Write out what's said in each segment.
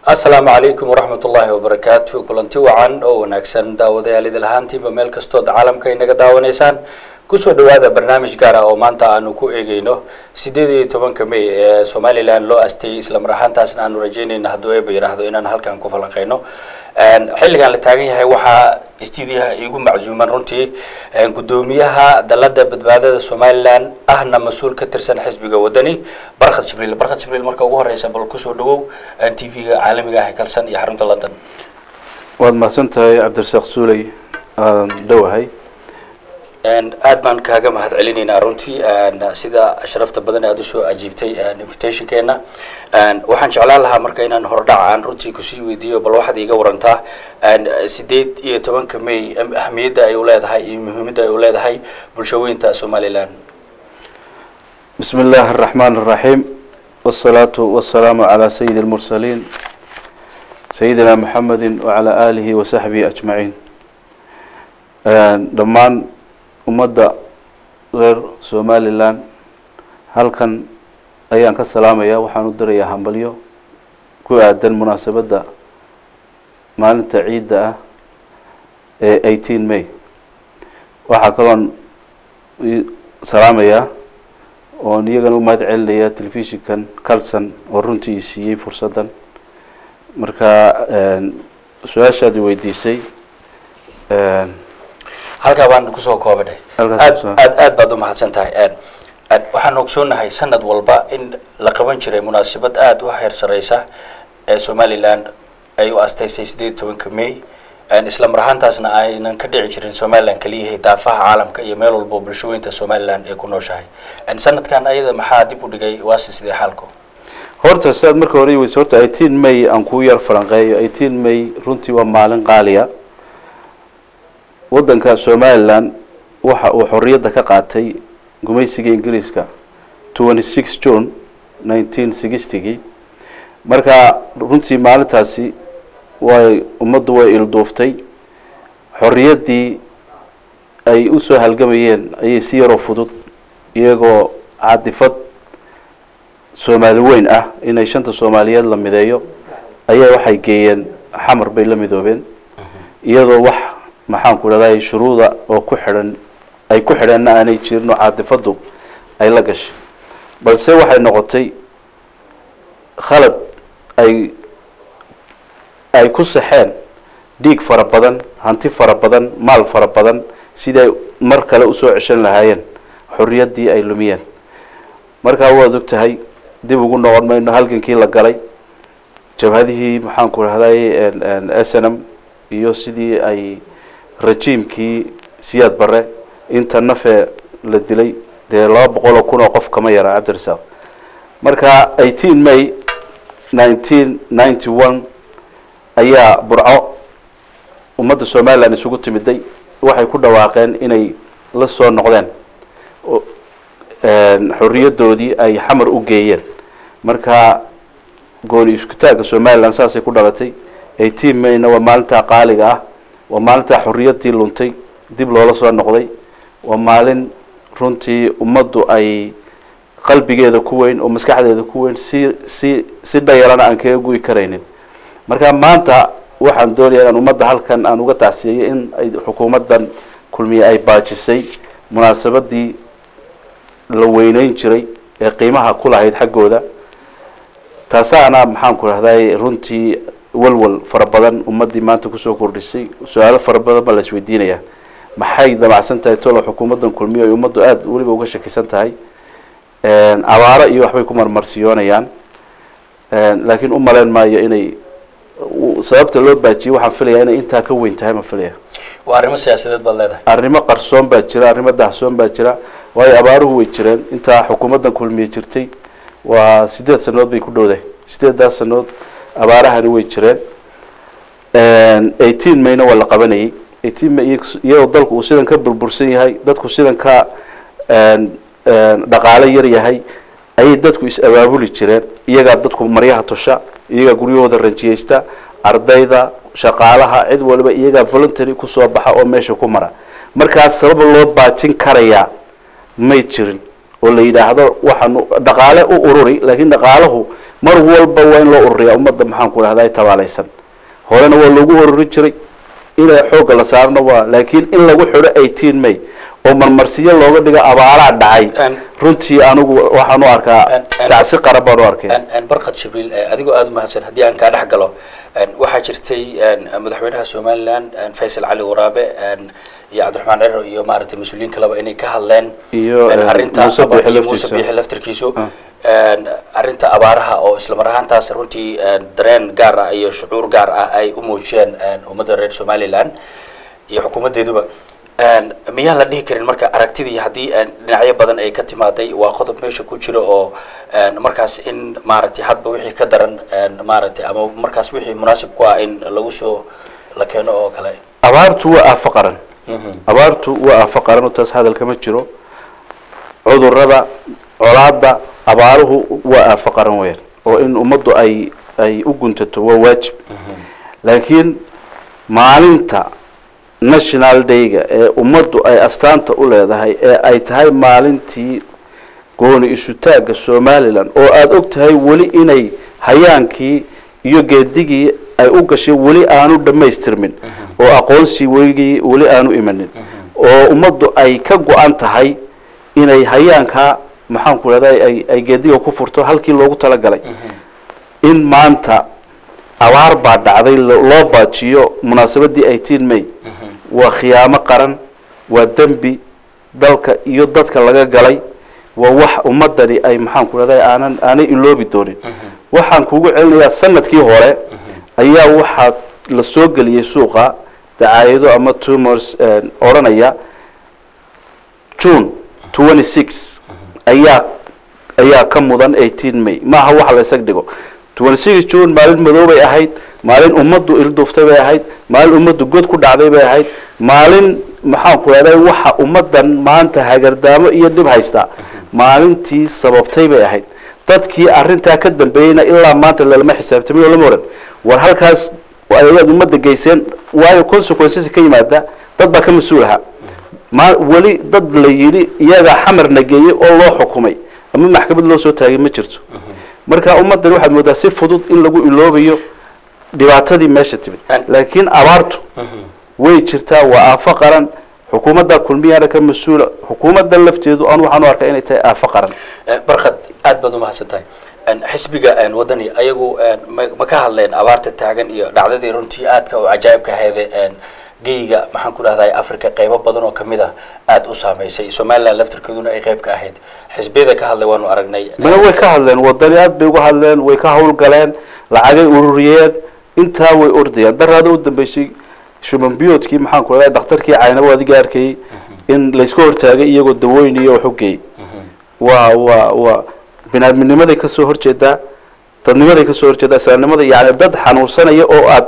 asalaamu calaykum waraxmat ullaahi wabarakaatu kulanti wacan oo wanaagsan daawadayaal idil ahaantiinba meel kastood caalamka inaga daawanaysaan kusoo dhawaada barnaamij gaar ah oo maanta aanu ku eegeyno sideed iyo tobanka may ee somalilan loo asteeyey islamar ahaantaasna aanu rajeynayna hadduu eeba yidhaahdo inaan halkan ku falanqeyno xilligan la taagan yahay waxaa stuudiyaha iigu maczuuman runtii guddoomiyaha dalada badbaadada somalilan ahna mas-uul ka tirsan xisbiga wadani barkhad jibriil barkhad jibriil marka ugu horeysa bal kusoo dhawow t v-ga caalamiga ah ee kalsan iyo xarunta london waad mahadsan tahay cabdirasaaq suuley aan dhowahay aad baan kaaga mahad celinaynaa runtii sida sharafta badan aada usoo ajiibtay invitationkeena waxaan jeclaan lahaa marka inaan hordhac aan runtii kusii weydiiyo bal waxaad iiga warantaa sideed iyo tobanka may ahmiyadda ay u leedahay iyo muhiimadda ay u leedahay bulshaweynta somalilan bismi illaahi araxmaan araxiim wasalaatu wasalaamu calaa sayidi lmursaliin sayidina maxamedi wacalaa aalihi wasaxbihi ajmaciin dhammaan ummadda reer somalilan halkan ayaan ka salaamaya waxaan u dirayaa hambalyo ku aadan munaasabadda maalinta ciidda ah ee eighteen may waxaa kaloon salaamayaa oon iyagana u mahad celinaya telefishinkan calson oo runtii i siiyey fursaddan marka su-aashaad i weydiisay halkaa baan kusoo koobadhay Halkaas aad kusoo- aad aad baad umahadsan tahay waxaan ogsoonahay sanad walba in la qaban jiray munaasabad aada u heer sareysa ee somalilan ay u asteysay sideed iyo tobanka may isla mar ahaantaasna aynan ka dhici jirin somalilan keliyahay daafaha caalamka iyo meel walbo bulshaweynta somalilan ay ku nooshahay sanadkan ayada maxaa dib u dhigay waase sidee xaalku horta sidaad marka hore weyse horta eighteen may aan kuu yar falanqeeyo eighteen may runtii waa maalin qaaliya waddanka somalilan waxa uu xorriyadda ka qaatay gumaysiga ingiriiska twenty six june nineteen sixtygii marka runtii maalintaasi way ummaddu way ilduuftay xorriyaddii ay usoo halgamayeen ayay si yaroo fudud iyagoo cadifad soomaali weyn ah inay shanta soomaaliyeed la mideeyo ayaa waxay geeyeen xamar bay la midoobeen iyadoo wax maxaan ku dhahday shuruuda oo ku xidhan ay ku xidhanna aanay jirin oo caadifaddu ay la gashay balse waxay noqotay khalad ay ay ku saxeen dhiig fara badan hanti fara badan maal fara badan siday mar kale usoo ceshan lahaayeen xorriyaddii ay lumiyeen markaa waad og tahay dib ugu noqon mayno halgankii la galay jabhadihii maxaan ku dhahday s n m iyo sidii ay rajiimkii siyaad bare inta nafe la dilay dee laba boqol oo kun oo qof kama yara cabdirasaaq marka eighteen may nineteen ninety one ayaa burco ummadda somalilan isugu timiday waxay ku dhawaaqeen inay la soo noqdeen o- xorriyaddoodii ay xamar u geeyeen marka gooni iskutaagga somalilan saasay ku dhalatay eighteen mayna waa maalintaa qaaliga ah waa maalintaa xorriyaddii luntay dib loola soo noqday waa maalin runtii ummaddu ay qalbigeeda ku weyn oo maskaxdeeda ku weyn si si si dhayalana aan kaga guyi karaynin marka maanta waxaan doonayaa inaan ummadda halkan aan uga tacsiyeyo in ay xukuumaddan kulmiye ay baajisay munaasabadii la weyneyn jiray ee qiimaha ku lahayd xaggooda taasaana maxaan ku dhahday runtii walwal fara badan ummaddii maanta kusoo kordhisay su-aalo fara badan baa la isweydiinayaa maxay damacsan tahay tolo xukuumaddan kulmiye ay ummaddu aada weliba uga shakisan tahay abaaro iyo waxbay ku marmarsiyoonayaan laakiin u malayn maayo inay u- sababta loo baajiyey waxaan filayaa inay intaa ka weyn tahay ma filaya waa arrimo siyaasadeed baad leedahay arrimo qarsoon baa jira arrimo dahsoon baa jira waayo abaaruhu way jireen intaa xukuumaddan kulmiye jirtay waa sideed sanood bay ku dhowdahay sideedaas sanood abaarahani way jireen eighteen mayna waa la qabanayay eighteen may iyag- iyadoo dalku uu sidan ka burbursan yahay dadku sidan ka dhaqaalo yar yahay ayay dadku is abaabuli jireen iyagaa dadku maryaha tusha iyagaa guryahooda ranjiyeysta ardayda shaqaalaha cid waliba iyagaa voluntary kusoo baxa oo meesha ku mara markaas sabab loo baajin karayaa may jirin oo la yidhaahdo waxaanu dhaqaale u ururi laakiin dhaqaalahu mar walba waa in loo ururiyaa ummadda maxaan ku dhahday tabaalaysan horena waa loogu ururin jiray ina xoogga la saarno waa laakiin in lagu xidho eighteen may oo marmarsiyo looga dhigo abaaraa dhacay An- runtii anigu waxaan u arkaa An- an- tacsi qaran baan u arkay Een- een barkad jibriil eh, adigoo aada umahadsan haddii aan kaa dhex galo een, waxaa jirtay een, madaxweynaha somaliland een, faysal cali waraabe een, iyo cabdiraxmaan cero iyo maaragtay mas-uuliyiin kaleba inay ka hadleen Iyo, een, een, arrinta Muuse aba- Biixi iyo laftiisa. muuse biixi laftirkiisu Ah. een, arrinta abaaraha oo islamar ahaantaas runtii een, dareen gaar ah iyo shucuur gaar ah ay u muujiyeen een, ummadda reer somaliland iyo xukuumaddeeduba Een, miyaan la dhihi karin marka aragtidii haddii een, dhinacyo badan ay ka timaaday waa qodob meesha ku jiro oo een, markaas in maaragtay hadba wixii ka daran een, maaragtay ama markaas wixii munaasib ku ah in lagu soo la keeno oo kale abaartu waa aafo qaran abaartu waa aafo qaran oo taas hadal kama jiro cudurada colaada abaaruhu waa aafo qaran weyn oo in ummaddu ay ay u guntato waa waajib laakiin maalinta national dayga ee ummaddu ay astaanta u leedahay ee ay tahay maalintii gooni isutaagga somalilan oo aada og tahay weli inay hayaankii iyo geedigii ay u gashay weli aanu dhammaystirmin oo aqoonsi weligii weli aanu imanin oo ummaddu ay ka go-an tahay inay hayaankaa maxaan ku rahday ay ay geediga ku furto halkii loogu talagalay in maanta abaar baa dhacday lo- loo baajiyo munaasabadii eighteen may waa khiyaamo qaran waa dembi dalka iyo dadka laga galay waa wax ummadani ay maxaan ku rahday aanan aanay iloobi doonin waxaan kugu celinayaa sanadkii hore ayaa waxaa la soo geliyey suuqa dacaayado ama tumors odhanaya june twenty six ayaa ayaa ka mudan eighteen may maaha wax la isag dhigo twenty six june maalin madow bay ahayd maalin ummaddu ilduuftay bay ahayd maalin ummaddu god ku dhacday bay ahayd maalin maxaan ku rahday waxa ummaddan maanta hagardaamo iyo dhib haystaa maalintii sababtay bay ahayd dadkii arrintaa ka dambeeyeyna ilaa maanta lalama xisaabtamay oo lama oran war halkaas ayaad ummadda geyseen waayo consequences ka yimaada dad baa ka mas-uul ahaa ma weli dad la yidhi iyagaa xamarna geeyey oo loo xukumay ama maxkamad loo soo taagay ma jirto marka ummaddan waxaad moodaa si fudud in lagu iloobayo dhibaatadii meesha timid An- laakiin abaartu way jirtaa waa aafo qaran xukuumadda kulmiyaana ka mas-uula xukuumadda lafteedu aan waxaan u arkaa inay tahay aafo qaran Eh, barkad aad baad umahadsan tahay Een, xisbiga een, wadani ayagu een, ma ma ka hadleen abaarta taagan iyo dhacdadii runtii aadka u cajaa'ibka aheede een, geyga maxaan ku dhahday africa qeybo badan oo kamid ah aada u saameysay somaliland laftirkeeduna ay qeyb ka ahayd xisbiyada ka hadlay waanu aragnay mana way ka hadleen wadani aad bay uga hadleen way ka hawlgaleen lacagay ururiyeen intaa way ordayaan daraada u dambeysay shuman biyoodkii maxaan ku raday dhakhtarkii caynabo adiga arkayay in layska hortaagay iyagoo dawooyin iyo wax u geeyey waa waa waa binaadminimaday kasoo horjeedaa dadnimaday kasoo horjeedaa islaamnimada yani dad xanuunsanaya oo aad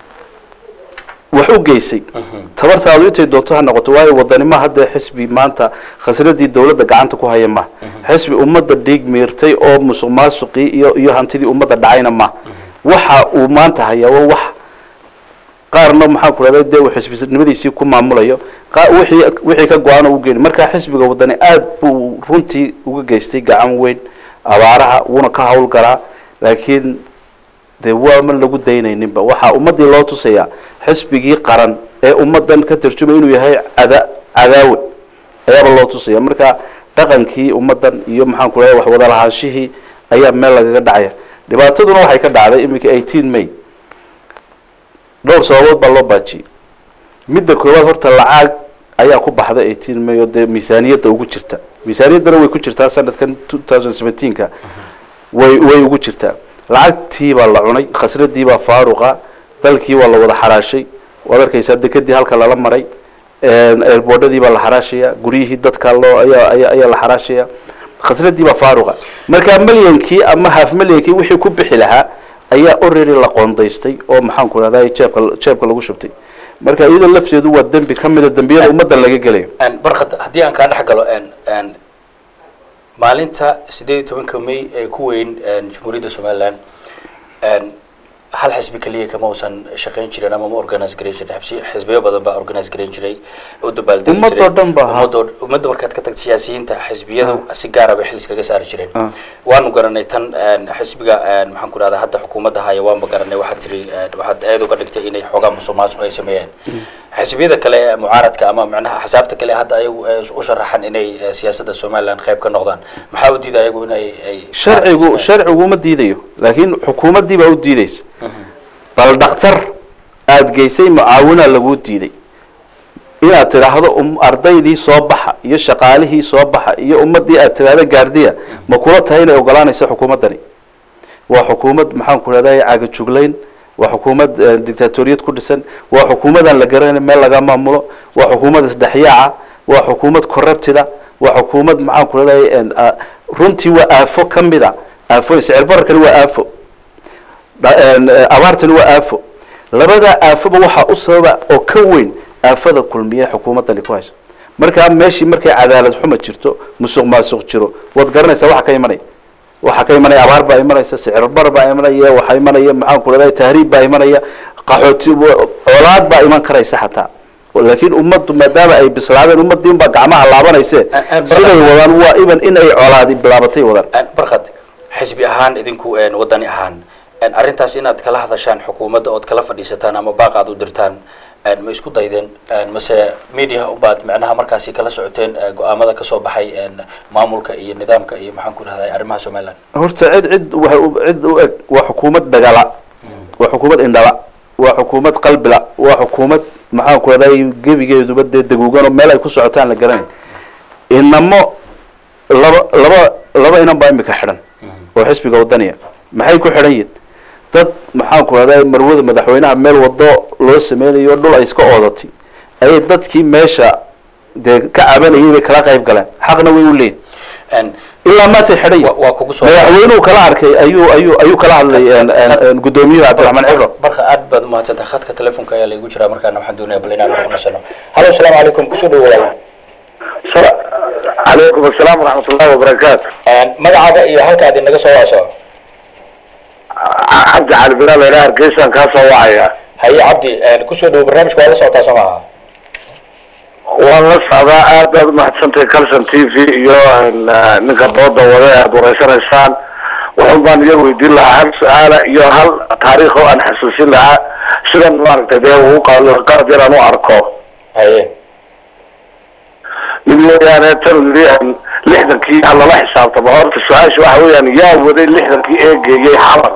wax u geysay tabartaadu intay doonto ha noqoto waayo wadanima haddee xisbi maanta khasradii dawladda gacanta ku haya ma xisbi ummadda dhiig miirtay oo musuq maasuqii iyo iyo hantidii ummadda dhacayna ma waxa uu maanta hayaa waa wax qaarna maxaan ku rahday dee uu xisbinimadiisii ku maamulayo qa- wixii wixii ka go-aan oo u geeni marka xisbiga wadani aad buu runtii uga geystay gacan weyn abaaraha wuuna ka hawlgalaa laakiin dee waama lagu daynayninba waxaa ummaddii loo tusayaa xisbigii qaran ee ummaddan ka tarjumay inuu yahay cada cadaawe ayaaba loo tusaya marka dhaqankii ummaddan iyo maxaan ku rahday wax wada lahaanshihii ayaa meel lagaga dhacaya dhibaataduna waxay ka dhacday iminka eighteen may dhowr sababood baa loo baajiyey midda koowaad horta lacag ayaa ku baxda eighteen may oo dee miisaaniyadda ugu jirta miisaaniyaddana way ku jirtaa sanadkan two thousand seventeenka way way ugu jirtaa lacagtii baa la cunay khasradii baa faaruqa dalkii waa la wada xaraashay waad arkaysaa dekadii halka lala maray eelboodhadii baa la xaraashaya guryihii dadka loo ayaa ayaa ayaa la xaraashaya khasradii baa faaruqa marka milyankii ama half milyankii wixii ku bixi lahaa ayaa already la qoondaystay oo maxaan ku rahday jeebka jeebka lagu shubtay marka iyadoo lafteedu waa dembi ka mida dembiyada ummadda laga gelayo Een, barkad haddii aan kaa dhex galo een, een, maalinta sideed iyo tobanka may ee ku weyn een, jamhuuriyadda somaliland een, hal xisbi keliya kama uusan shaqayn jirin ama ma organize garan jirin xibsi xisbiyo badan baa organize garan jiray u dabaaldegi Ummadoo jiray dhan ba ha. ummadoo ummadda markaad ka tagto siyaasiyiinta xisbiyadu si gaara bay xil iskaga saari jireen Ah. waanu garanay tan een, xisbiga een, maxaan ku rahdaa hadda xukuumadda haya waanba garanay waxaad tiri een, waxaad aad uga dhigtay inay xoogaa musuq maasuq ay sameeyeen xisbiyada kale ee mucaaradka ama macnaha axsaabta kale hadda ayagu ee u sharaxan inay eh, siyaasadda somaliland qayb ka noqdaan maxaa u diida ayagu inay ay sharcigu sharcigu ma diidayo laakiin xukuumaddii baa u diideysa bal dhakhtar aada geysay mucaawinaa laguu diiday inaad tidhaahdo um- ardaydii soo baxa iyo shaqaalihii soo baxa iyo ummaddii aad tidhaahdo gaardiya ma kula tahay inay ogolaanayso xukuumaddani waa xukuumad maxaan ku rahday caagajuglayn waa xukuumad eh, dictatoriyad ku dhisan waa xukuumadaan la garanayn meel laga maamulo waa xukuumad isdhexyaaca waa xukuumad corruptida waa xukuumad maxaan ku rahday runtii waa aafo ka mid a aafo sicir bararkani waa aafo dha- een, eh, abaartani waa aafo labadaa aafoba waxaa u sababa oo ka weyn aafada kulmiye xukuumaddani ku hayso markaa meeshii markay cadaalad xuma jirto musuq maasuq jiro waad garanaysaa waxa ka imanaya waxaa ka imanaya abaar baa imanaysa sicir bar baa imanaya waxaa imanaya maxaan ku leedahay tahriib baa imanaya qaxooti colaad baa iman karaysa xataa laakiin ummaddu maadaama ay bislaadeen ummaddiin baa gacmaha laabanayse Aan- aan siday barqa- wadaan waa iban in ay colaadi bilaabatay wadaan Een, barkad xisbi ahaan idinku een, wadani ahaan een, arrintaas inaad kala hadashaan xukuumadda ood kala fadhiisataan ama baaq aad u dirtaan een, ma isku daydeen een, mase media ubaad macnaha markaasi kala socoteen ee, go-aamada kasoo baxay een, maamulka iyo nidaamka iyo maxaan ku rahday arrimaha somaliland horta cid cid waxa u- cid u eg waa xukuumad dhagala waa xukuumad indhala waa xukuumad qalbila waa xukuumad maxaan ku leedahay gebigeeduba dee daguugan oo meel ay ku socotaan la garanay inamo laba laba laba inan baa imika xidhan oo xisbiga wadaniya maxay ku xidhan yihin dad maxaan ku leedahay marwada madaxweynaha meel wado loo sameynayo dhul ay iska oodatay ayay dadkii meesha dee ka cabanayay bay kala qayb galeen xaqna way u leeyihin Een, ilaa maantay xidhan yihin wa- waa kugu soo madaxweynuhu kala arkay ayuu ayuu ayuu kala hadlay een, een, een, gudoomiyuhu cabdiraxmaan cibro barka aad baad umahadsantahay khadka telefonka ayaa laigu jiraa markaana waxaan doonaya bal inaan kuqnasano halo asalaamu calaykum kusoo dhowo walaal calaykum asalaam waraxmat ullahi wabarakaatu Een, magacaaga iyo halka aad inaga soo waaso cabdi cali bilaal ila hargeysaan kaa soo wacaya haye cabdi een, kusoo dhowo barnaamijka waa la socotaa soo maaha waan la socdaa aad baad umahadsantahay calson t v iyo een, eh, ninka dooda wada ee aad wareysanaysaan wuxun baan iga weydiin lahaa hal su-aala iyo hal taariikh oo aan xasuusin lahaa sidan maaragtay dee uu qaado qalad yar aan u arko haye mid weeyaane tan yidhi een, lixdankii ha lala xisaabtamo horta su-aasha waxa weeyaan yaa waday lixdankii ee geeyey xamar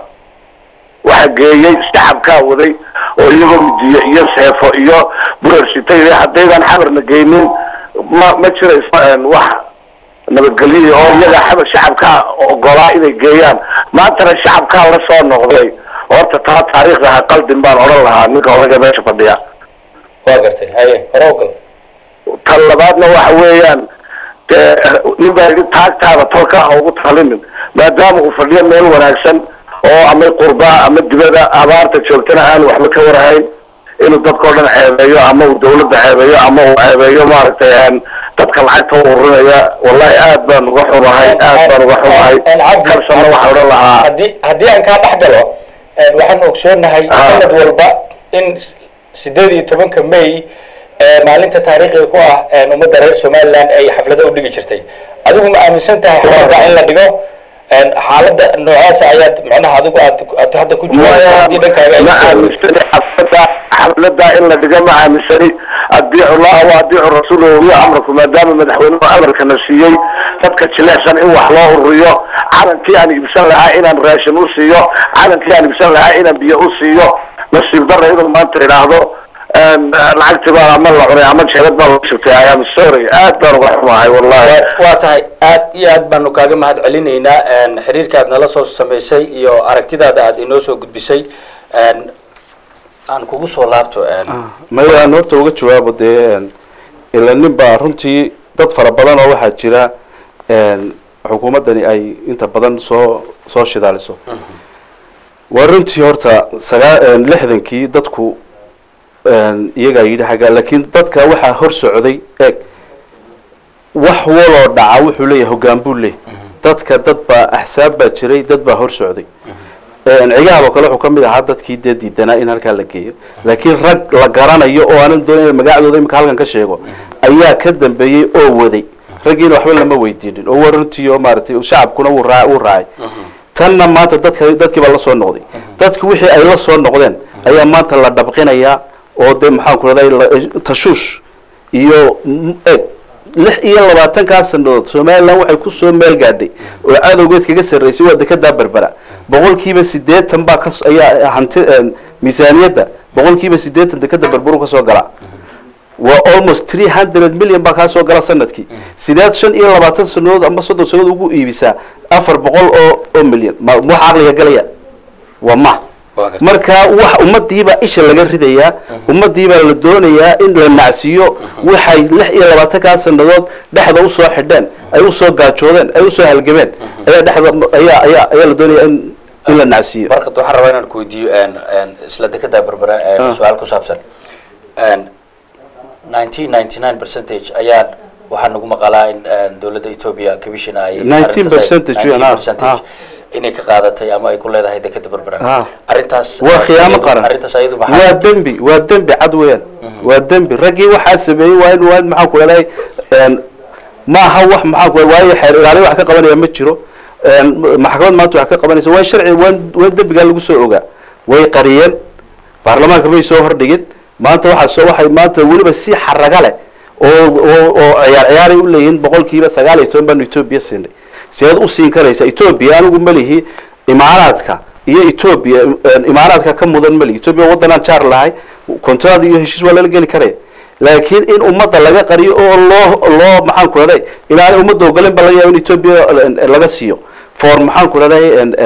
waxa geeyey shacabkaa waday oo iyagoo midiyo iyo seefo iyo burarsitay haddaydan xamarna geynin ma ma jirayso een, wax nabadgelyo oo iyaga xamar shacabkaa ogolaa inay geeyaan maantana shacabkaa la soo noqday horta taa taariikhda ha qaldin baan odhan lahaa ninka odaga meesha fadhiya waa gartay haye hore ogal tan labaadna waxa weeyaan dee nin baa yidhi taagtaada tolka ha ugu talinin maadaama uu fadhiyo meel wanaagsan oo ama qurbaa ama dibada abaarta joogtana aan waxba ka warhayn inuu dadkao dhan ceebeeyo ama uu dawladda ceebeeyo ama uu ceebeeyo maaragtay een, dadka lacagta u ururinaya wallahi aad baan uga xumahay aad baan uga xumahay Een, cabdi kalsana waxaan odhan lahaa haddii haddii aan kaa dhex galo een, waxaan ogsoonahay Ah. sanad walba in sideed iyo tobanka may ee maalinta taariikhiga ku ah een, ummadda reer somaliland ay xaflado u dhigi jirtay adigu ma aaminsan tahay xafladda in la dhigo een, xaaladda noocaasa ayaad macnaha adigu aad aad hadda ku jirto haddii dhankaaga ay ma aaminsani xaflada xaflada in la dhigo ma aaminsani adiicu llaha wa adiicu rasuulahu waliya amraku maadaama madaxweynuhu amarkana siiyey dadka jilecsan in wax loo ururiyo calankii aan iibsan lahaa inaan raashin u siiyo calankii aan iibsan lahaa inaan biyo u siiyo nasiib darra inuu maanta idhaahdo een, lacagtii baa ama la cunay ama jeelad baa la shubtay I am sorry aad baan uga xumahay wallahi waa tahay aad iyo aad baanu kaaga mahad celinaynaa een, xiriirka aad nala soo samaysay iyo aragtidaada aad inoo soo gudbisay een, aan kugu soo laabto een, maya aan horta uga jawaabo dee een, ila nin baa runtii dad fara badan oo waxaa jira een, xukuumaddani ay inta badan soo soo shidaaliso waa runtii horta sagaa een, lixdankii dadku een, iyagaa yidhi xaggaa laakiin dadka waxaa hor socday eeg wax waloo dhaca wuxuu leeyahay hoggaan buu leeyahay dadka dad baa axsaab baa jiray dad baa hor socday cigaab oo kale wuxuu ka mid ahaa dadkii dee diidanaa in halkaa la geeyo laakiin rag la garanayo oo aanan doonayn magacdooda imika halkan ka sheego ayaa ka dambeeyey oo waday raggiina waxba lama weydiinin oo waa runtii oo maaragtay shacabkuna wuu raa wuu raacay tanna maanta dadka dadkii baa la soo noqday dadki wixii ay la soo noqdeen ayaa maanta la dhabqinayaa oo dee maxaan ku rahday tashuush iyo eg lix iyo labaatankaa sanadood somalilan waxay kusoo meel gaadhay oo cadowgeed kaga sarreysay waa dekedaa berbera boqolkiiba siddeetan baa ka ayaa hanti miisaaniyadda boqolkiiba siddeetan dekeda berberu kasoo galaa waa almost three hundred million baa kaa soo gala sanadkii sideed shan iyo labaatan sanadood ama soddon sanadood ugu iibisaa afar boqol oo oo milyan ma wax caqliga galaya waa ma marka wax ummadiibaa isha laga ridayaa ummadiibaa la doonayaa in la nacsiiyo waxay lix iyo labaatankaa sanadood dhexda usoo xidheen ay usoo gaajoodeen ay usoo halgameen ayaa dhexda ayaa ayaa ayaa la doonaya in in la nacsiiyo barkad waxaan rabaa inaan ku weydiiyo isla dekedaa berbera su-aal ku saabsan nineteen ninety nine percentage ayaa waxaa nagu maqalaa in dowladda ethoobia commissiona ay 19 percentage, arrintaas- 19 ah, percentage inay ka qaadatay ama ay ku leedahay dekeda berbera Ah. arrintaas waa khiyaamo qaran arrintaas ayadu waa maxaa dembi waa dembi cad weeyaan waa dembi raggii waxaa sameeyey waa in waa in maxaan ku leedahay maaha wax maxaan ku waayo xeer ilaali wax ka qabanaya ma jiro maxkamad maanta wax ka qabanaysa waa sharci waa waa dembigaa lagu soo ogaa way qariyeen baarlamaanka may soo hordhigin maanta waxaa soo waxay maanta weliba si xaraga leh oo oo oo ciyaar ciyaaray u leeyihiin boqolkiiba sagaal iyo toban baanu etoobiya siinay sideed u siin karaysa etoobiya anigu malihi imaaraadka iyo etoobiya imaaraadka ka mudan malihi etoobiya waddanaan jaar lahay kontraad iyo heshiis waa lala geli karaya laakiin in ummadda laga qariyo oo loo loo maxaan ku raday ilaanay ummadda ogolen ba laga yaaba in etoobiya laga siiyo for maxaan ku raday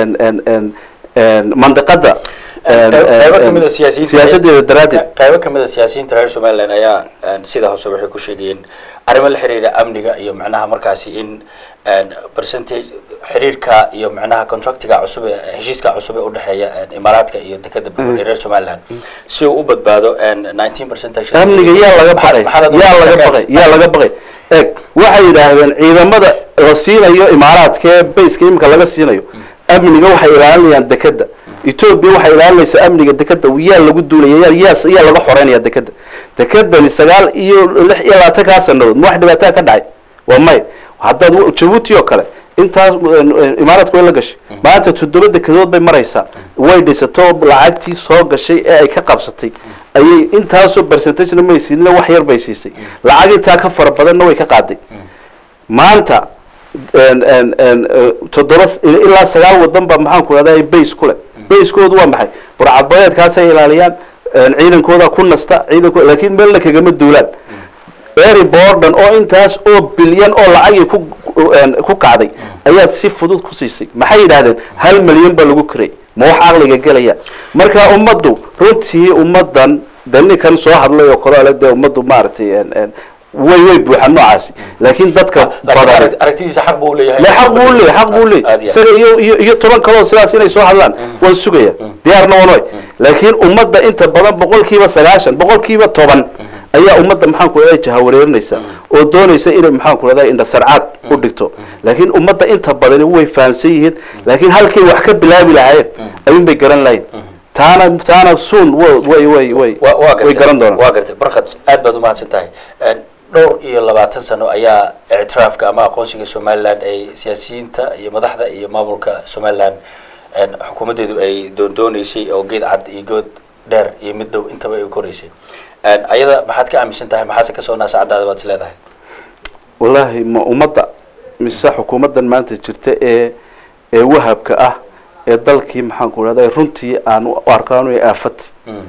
mandiqada qaybo kamid a siyaasiyiinta siyaasadeeda daraaddeed qaybo kamid a siyaasiyiinta reer somaliland ayaa sida hoose waxay ku sheegayeen arrimo la xiriira amniga iyo macnaha markaasi in percentage xiriirka iyo macnaha contractiga cusub ee heshiiska cusub ee udhexeeya imaaraadka iyo dekeda ee reer somaliland si uu u badbaado nineteen percentage amniga yaa laga baqay yaa laga baqay yaa laga baqay eg waxay yidhaahdeen ciidamada la siinayo imaaraadka ee bayska imika laga siinayo amniga waxay ilaalinayaan dekeda etoobiya waxay ilaalinaysaa amniga dekeda yaa lagu duulaya yaa yaa laga xoreynaya dekeda dekedani sagaal iyo lix iyo labaatankaa sanadood ma wax dhibaataa ka dhacay waa may haddaad jabuuti oo kale intaas imaaraadka way la gashay maanta toddoba dekedood bay maraysaa way dhisato lacagtii soo gashay ee ay ka qabsatay ayay intaasoo percentagena may siinin wax yar bay siisay lacag intaa ka fara badanna way ka qaaday maanta toddoba ilaa sagaal wadan ba maxaan ku rahday base ku leh basekoodu waa maxay burcadbadeedkaasay ilaaliyaan ciidankooda ku nasta ciidankooda laakiin meelna kagama duulaan ery borden oo intaas oo bilyan oo lacagii ku ku kacday ayaad si fudud ku siisay maxay yidhahdeen hal milyan baa lagu kiray ma wax caqliga gelaya marka ummaddu runtii ummaddan de ninkan soo hadlay oo kale ale dee ummaddu maaragtay way way buuxaan noocaasi laakiin dadka badan aragtidiisa xaq buu leeyahay le xaq buu leeyahay xaq buu leeyahay isaga iyo iyo iyo toban kaloo sidaas inay soo hadlaan waan sugaya diyaarna waan way laakiin ummadda inta badan boqolkiiba sagaashan boqolkiiba toban ayaa ummadda maxaan ku raday jahawareerinaysa oo doonaysa inay maxaan ku raday indha sarcaad u dhigto laakiin ummadda inta badani way fahamsan yihiin laakiin halkay wax ka bilaabi lahaayeen ayuun bay garan lahayn taana taana suun way way way way garan doonaan waa gartay barkad aad baad umahadsan tahay dhowr iyo labaatan sano ayaa ictiraafka ama aqoonsiga somaliland ay siyaasiyiinta iyo madaxda iyo maamulka somaliland xukuumaddeedu ay doondooneysay oo geed cad iyo good dheer iyo mid dhow intaba ay u koreysay ayada maxaad ka aaminsan tahay maxaase kasoo naasacadaada baad is leedahay wallaahi ma ummadda mise xukuumaddan maanta jirta ee ee wahabka ah ee dalkii maxaan ku rahday runtii aan u arkaan ay aafati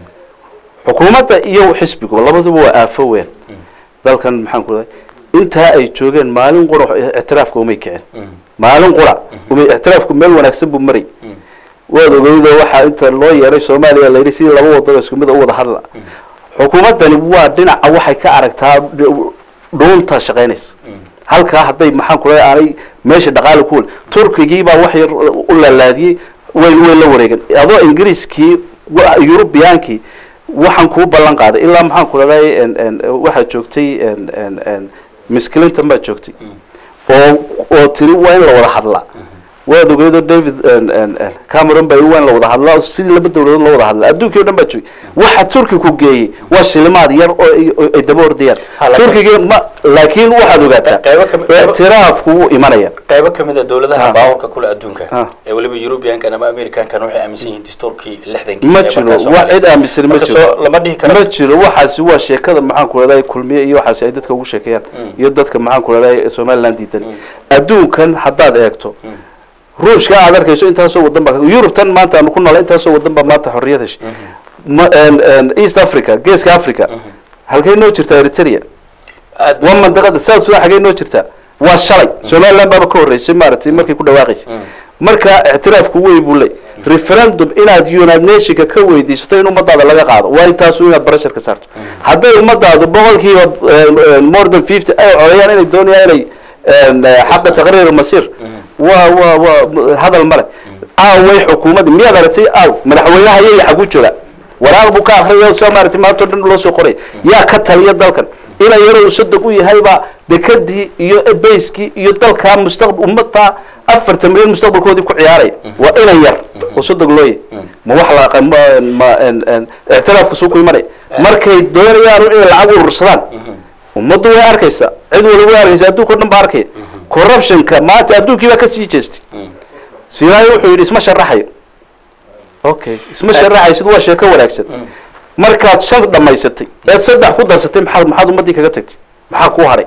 xukuumadda iyo xisbigu labaduba waa aafo weyn dalkan maxaan ku raday intaa ay joogeen maalin qura ictiraafka umay kicin maalin qura umay ictiraafku meel wanaagsan buu maray waad ogeydo waxaa inta loo yeeray soomaaliya la yidhi sidii laba wadano isku mid u wada hadla xukuumaddani waa dhinaca waxay ka aragtaa dhuunta shaqaynaysa halkaa hadday maxaan ku leeyahay aanay meesha dhaqaali ku wal turkigii baa wax yar u laalaadiyey way way la wareegeen adoo ingiriiskii eurubiyaankii waxaan kuu ballan qaaday ilaa maxaan ku leedahay waxaad joogtay miss clinton baad joogtay oo oo tiri waa in la wada hadlaa waad ogeedo david cameron baa iwan la wada hadlaa sidii laba dawladood loo wada hadla adduunkii o dhan baa joogay waxa turki ku geeyey waa shilimaad yar oo ay- oo ay daba ordayaan Ha, laakiin- turkiga ma laakiin waxaad ogaataa Qaybo ka mid- qaybo- ictiraafku wuu imanaya qaybo kamid a dowladaha Ha. baawarka kule adduunka Ha. ee weliba eurubiankan ama americankan waxay aaminsan yihiin dastuurkii lixdankii ma ee jiro markaas wax Soomaaliya. cid aaminsan ma Marka jiro soo lama dhihi karo ma jiro waxaasi waa sheekada maxaan ku leedahay kulmiye iyo waxaasi ay dadka ugu sheekeeyaan iyo dadka maxaan ku leedahay somaliland diidan adduunkan haddaad eegto ruushka aad arkayso intaasoo wadan baa yurubtan maanta aanu ku noolay intaasoo wadan baa maanta xorriyad heshay Ma- en- en east africa geeska africa halkay noo jirtaa eritrea aad waa mandaqada south sudan xagee noo jirtaa waa shalay somaliland baaba ka horreysay maaragtay markay ku dhawaaqaysay marka ictiraafku wey buu ley referendum inaad united nationka ka weydiisato in ummadaada laga qaado waa intaasu inaad barashar ka saarto hadday ummadaadu boqolkiiba eh, more than fifty ay codeeyaan inay doonayaan inay en, eh, xaqa taqriir masiir waa waa waa hadal male aaway xukuumadda miyaad aragtay aaw madaxweynaha iyaga xagu jooga waraaq buu ka akriya soo maaragtay maanta o dhan loo soo qoray yaa ka taliya dalkan ina yaroo sadog u yahayba dekadii iyo bayskii iyo dalkaa mustaqbal ummadda afartan milyan mustaqbalkoodii ku ciyaaraya waa ina yar oo sadog loo yahay ma wax la ma ma en- en- ictiraafka suu ku imanaya markay doonayaan inay lacag urursadaan ummaddu way arkaysaa cid waliba way arkaysa adduunka o dhan baa arkaya corruptionka maanta adduunkii baa kasii jeestay sinaayo wuxuu yidhi isma sharaxayo okay isma sharaxaysid waa sheeko wanaagsan markaad shan dhamaysatay eed saddex ku darsatay maxaad maxaad ummadii kaga tagtay maxaa kuu hadhay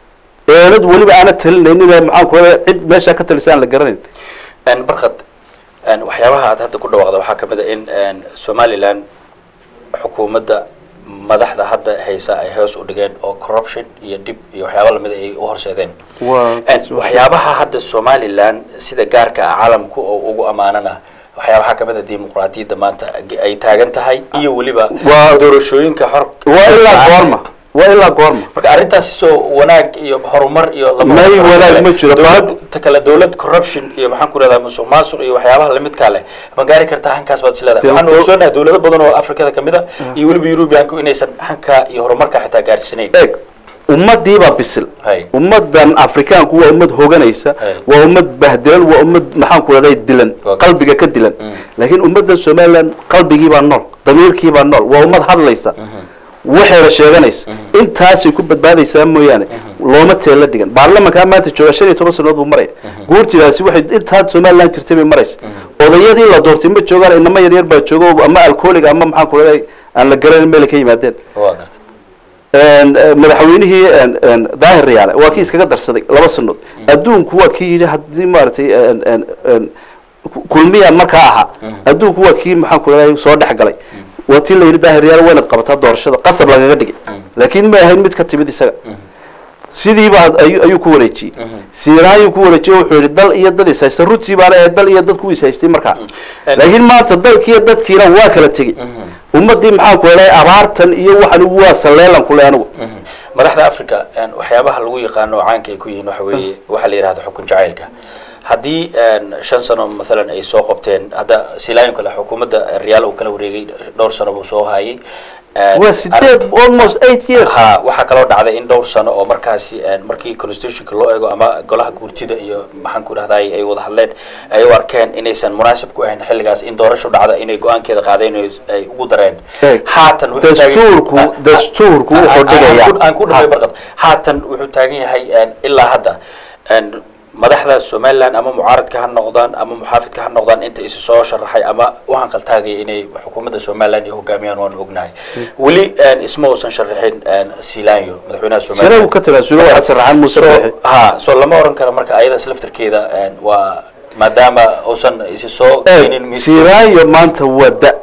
eelad weliba aana talinaynin ee maxaan ku leeyahay cid meeshaa ka talisa aan la garanayn En barkad en waxyaabaha aad hadda ku dhawaaqda waxaa kamid a in en somaliland xukuumadda madaxda hadda haysa ay hoos u dhigeen oo corruption iyo dhib iyo waxyaaba lamida ay u horseedeen waa En waxyaabaha hadda somaliland sida gaarka ah caalamku oo ugu ammaanana waxyaabaha kamid a dimuqraadiyadda maanta ay taagan tahay iyo weliba Waa- doorashooyinka xor waa ilaa goorma waa ilaa goorma marka arrintaasi soo wanaag iyo horumar iyo lama- May wanaag ma jiro. Dowlad- ta kale dowlad corruption iyo maxaan ku rahdaa musuq maasuq iyo waxyaabaha lamidkaa leh ma gaari kartaa hankaas baad isleedahay Dee- waxaan ogsoonahay dowlado badan oo afrikada kamid a iyo weliba eurubianku inaysan hanka iyo horumarka xitaa gaarsiinayn eeg ummadiibaa bisil Hay. ummadan afrikaanku waa ummad hoganaysa Hay. waa ummad bahdilan waa ummad maxaan ku leedahay dilan Okay. qalbiga ka dilan laakiin ummadan somaliland qalbigiibaa nool damiirkiibaa nool waa ummad hadlaysa waxayna sheeganaysa intaasay ku badbaadaysaa mooyaane looma teela dhigan baarlamankaa maanta jooga shan iyo toban sanood buu maraya guurtidaasi waxay intaa somaliland jirtay bay maraysa odayadii la doortay ma joogaan inama yaryar baa jooga oo ama alcoholiga ama maxaan ku leedahay aan la garanin meelay ka yimaadeen waa garta En, eh, madaxweynihii en- en, daahir riyaale waa kii iskaga darsaday laba sanood adduunku waa kii yidhi haddii maaragtay en- en- en, ku- kulmiya markaa ahaa adduunku waa kii maxaan ku leeyahay soo dhex galay waa tii la yidhi daahir riyaale waa inaad qabataa doorashada qasab lagaga dhigay laakiin ma ahayn mid ka timid isaga sidiibaa ayu ayuu ku wareejiyey siiraayuu ku wareejiyey wuxuu yidhi dal iyo dad is haysta runtii baana ee dal iyo dad ku is haystay markaa laakiin maanta dalkiiyo dadkiina waa kala tegey ummadii maxaan ku leeyahay abaartan iyo waxan waa saleelan kule anigu madaxda africa en waxyaabaha lagu yaqaano oo caanka ay ku yihiin waxa weeye waxaa la yidhahda xukun jacaylka haddii en shan sano mathalan ay soo qabteen hadda silaayin kale xukuumadda riyaal uu kala wareegay dhowr sano buu soo hayay En waa sideed almost eight years ha waxaa kaloo dhacday in dhowr sano oo markaasi en markii constitutionka loo eego ama golaha guurtida iyo maxaan ku dhahday ay wada hadleen ay u arkeen inaysan munaasib ku ahayn xilligaas in doorasho dhacda inay go-aankeeda qaadeen oo ay ugu dareen Eeg, haatan wuxuu taagan- dastuurku- Ah, ah, dastuurku ah, wuxuu ah, dhigayaa. aan ku- aan ku dhamay Ha. barqad haatan wuxuu taagan yahay en ilaa hadda en madaxda somaliland ama mucaaradka ha noqdaan ama muxaafidka ha noqdaan inta isu soo sharaxay ama u hanqaltaagaya inay xukuumadda somaliland ay hogaamiyaan waanu ognahay weli en isma uusan sharaxin en silanyo madaxweynaha sare uu somaliland ka tanaasulo waxaa saraxan muuse so beexe ha so lama oran karo marka ayadaas laftarkeeda en waa maadaama uusan isi soo keenin eeg siraayo maanta waa da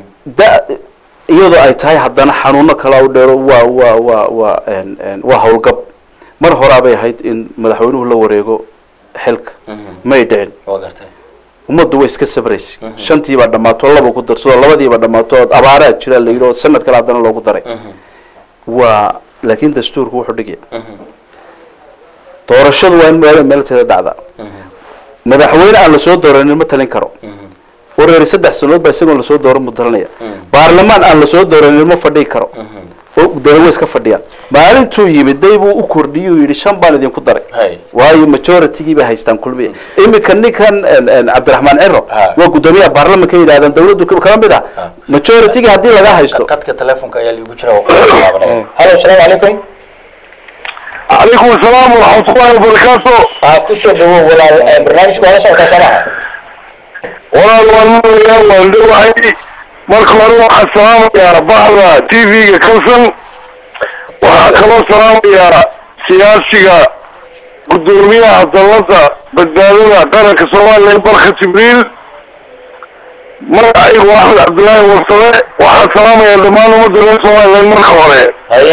da iyadoo ay tahay haddana xanuuno kala u dheero waa waa waa waa en- en, waa howlgab mar horaabay ahayd in madaxweynuhu la wareego xilka may dhicin waa gartay ummaddu way iska sabraysay shantiibaa dhammaato laba ku darsado labadiiba dhammaato abaaraa jira la yidhi oo sanad kale haddana loogu daray waa laakiin dastuurku wuxuu dhigaya doorashadu waa in meel meelteeda dhacdaa madaxweyne aan lasoo dooranin ma talin karo wareeri saddex sanood baa isagoon lasoo dooran mu talinaya baarlamaan aan lasoo dooranin ma fadhii karo oo dana way iska fadhiyaan maalintuu yimid day buu u kordhiyey uu yidhi shan baan idinku daray hay waayo majoritigii bay haystaan kulmiye iminka ninkan en- en cabdiraxmaan ciro Ha. waa guddoomiyaha baarlamanka yidhahdaan dawladdu ka- kala mid ah Ha. majoritigii haddii laga haysto qadka telefonka ayaa liigu jira waa ku laabanaya halo asalaamu calaykum calaykum asalaam waraxmatullahi wabarakaatu aa kusoo dhawow walaal eh, barnaamijka waa la socotaa soo maha walaal waan marayaa waan dhowahay marka hore waxaan salaamayaa bahda t v-ga kalsan waxaan kaloo salaamayaa siyaasiga guddoomiyaha dalada badbaadada qaranka soomaaliya barka jibriil magacaygu axmed cabdillaahi warsame waxaan salaamayaa dhammaan ummadda reer somaliland marka hore haye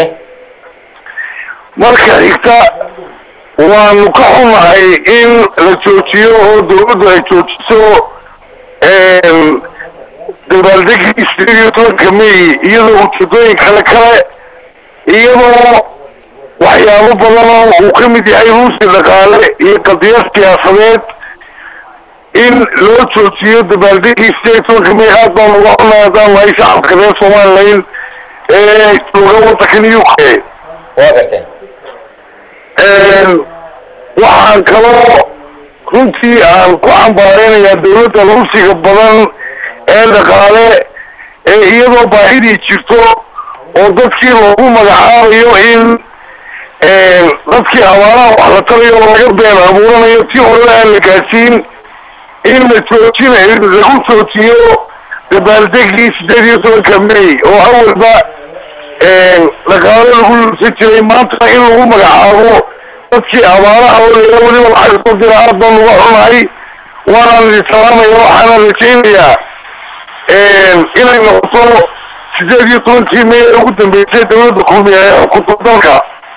marka xigta waanu ka xunahay in la joojiyo oo dawladdu ay joojiso dabaaldegii sideed iyo tobanka may iyadoo ujeedooyin kale kale iyadoo waxyaabo badan oo uu ka mid yahay ruusi dhaqaale iyo qadiyad siyaasadeed in loo joojiyo dabaaldegii sideed iyo tobanka may aad baan uga xunahay haddaan nahay shacabka reer somaliland ee jooga waddankan u k waa gartee waxaan kaloo runtii aan ku cambaareynayaa dawladda ruusiga badan ee dhaqaale ee iyadoo baahidii jirto oo dadkii loogu magacaabayo in dadkii abaaraha wax la tarayo oo laga been abuuranayo tii horena aan la gaadsiin in la joojinayo lagu joojiyo dabaaldegii sideed iyo tobanka may oo awalba dhaqaale lagu luusan jiray maantana in lagu magacaabo dadkii abaaraha oo leeya weliba lacag soo dira aad baan uga xunahay waanaan idin salaamaya waxaana rajaynayaa inay noqoto sideed iyo tobankii may ee ugu dambeysay dawladda kulmiya ee xukunta dalka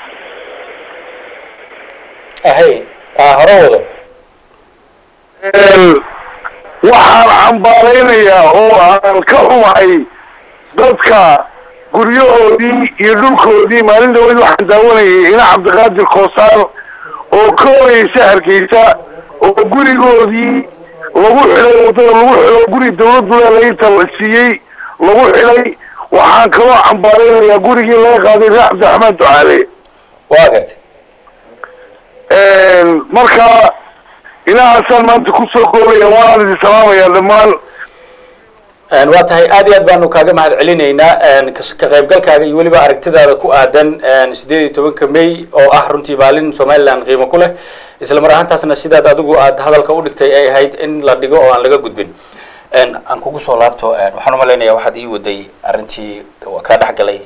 hay aa hore wado waxaan cambaaraynayaa oo aan ka xumahay dadka guryahoodii iyo dhulkoodii maalin dhaweyd waxaan daawanayay ina cabdiqaadir koosaan oo ka horeysa hargeysa oo gurigoodii lagu xidhay waddada lagu xidho guri dawladdu leelainta la siiyey lagu xidhay waxaan kaloo cambaaraynayaa gurigii laga qaaday reer cabdiraxmaan ducaale waa gartay marka ilahaasaan maanta kusoo koobaya waanaan idin salaamayaa dhammaan waa tahay aad iyo aad baanu kaaga mahad celinaynaa kas- ka qaybgalkaaga iyo weliba aragtidaada ku aadan sideed iyo tobanka may oo ah runtii maalin somaliland qiimo ku leh isla mar ahaantaasna sidaad adigu aad hadalka u dhigtay ay ahayd in la dhigo oo aan laga gudbin aan kugu soo laabto waxaan umalaynaya waxaad ii waday arrintii waa kaa dhex galay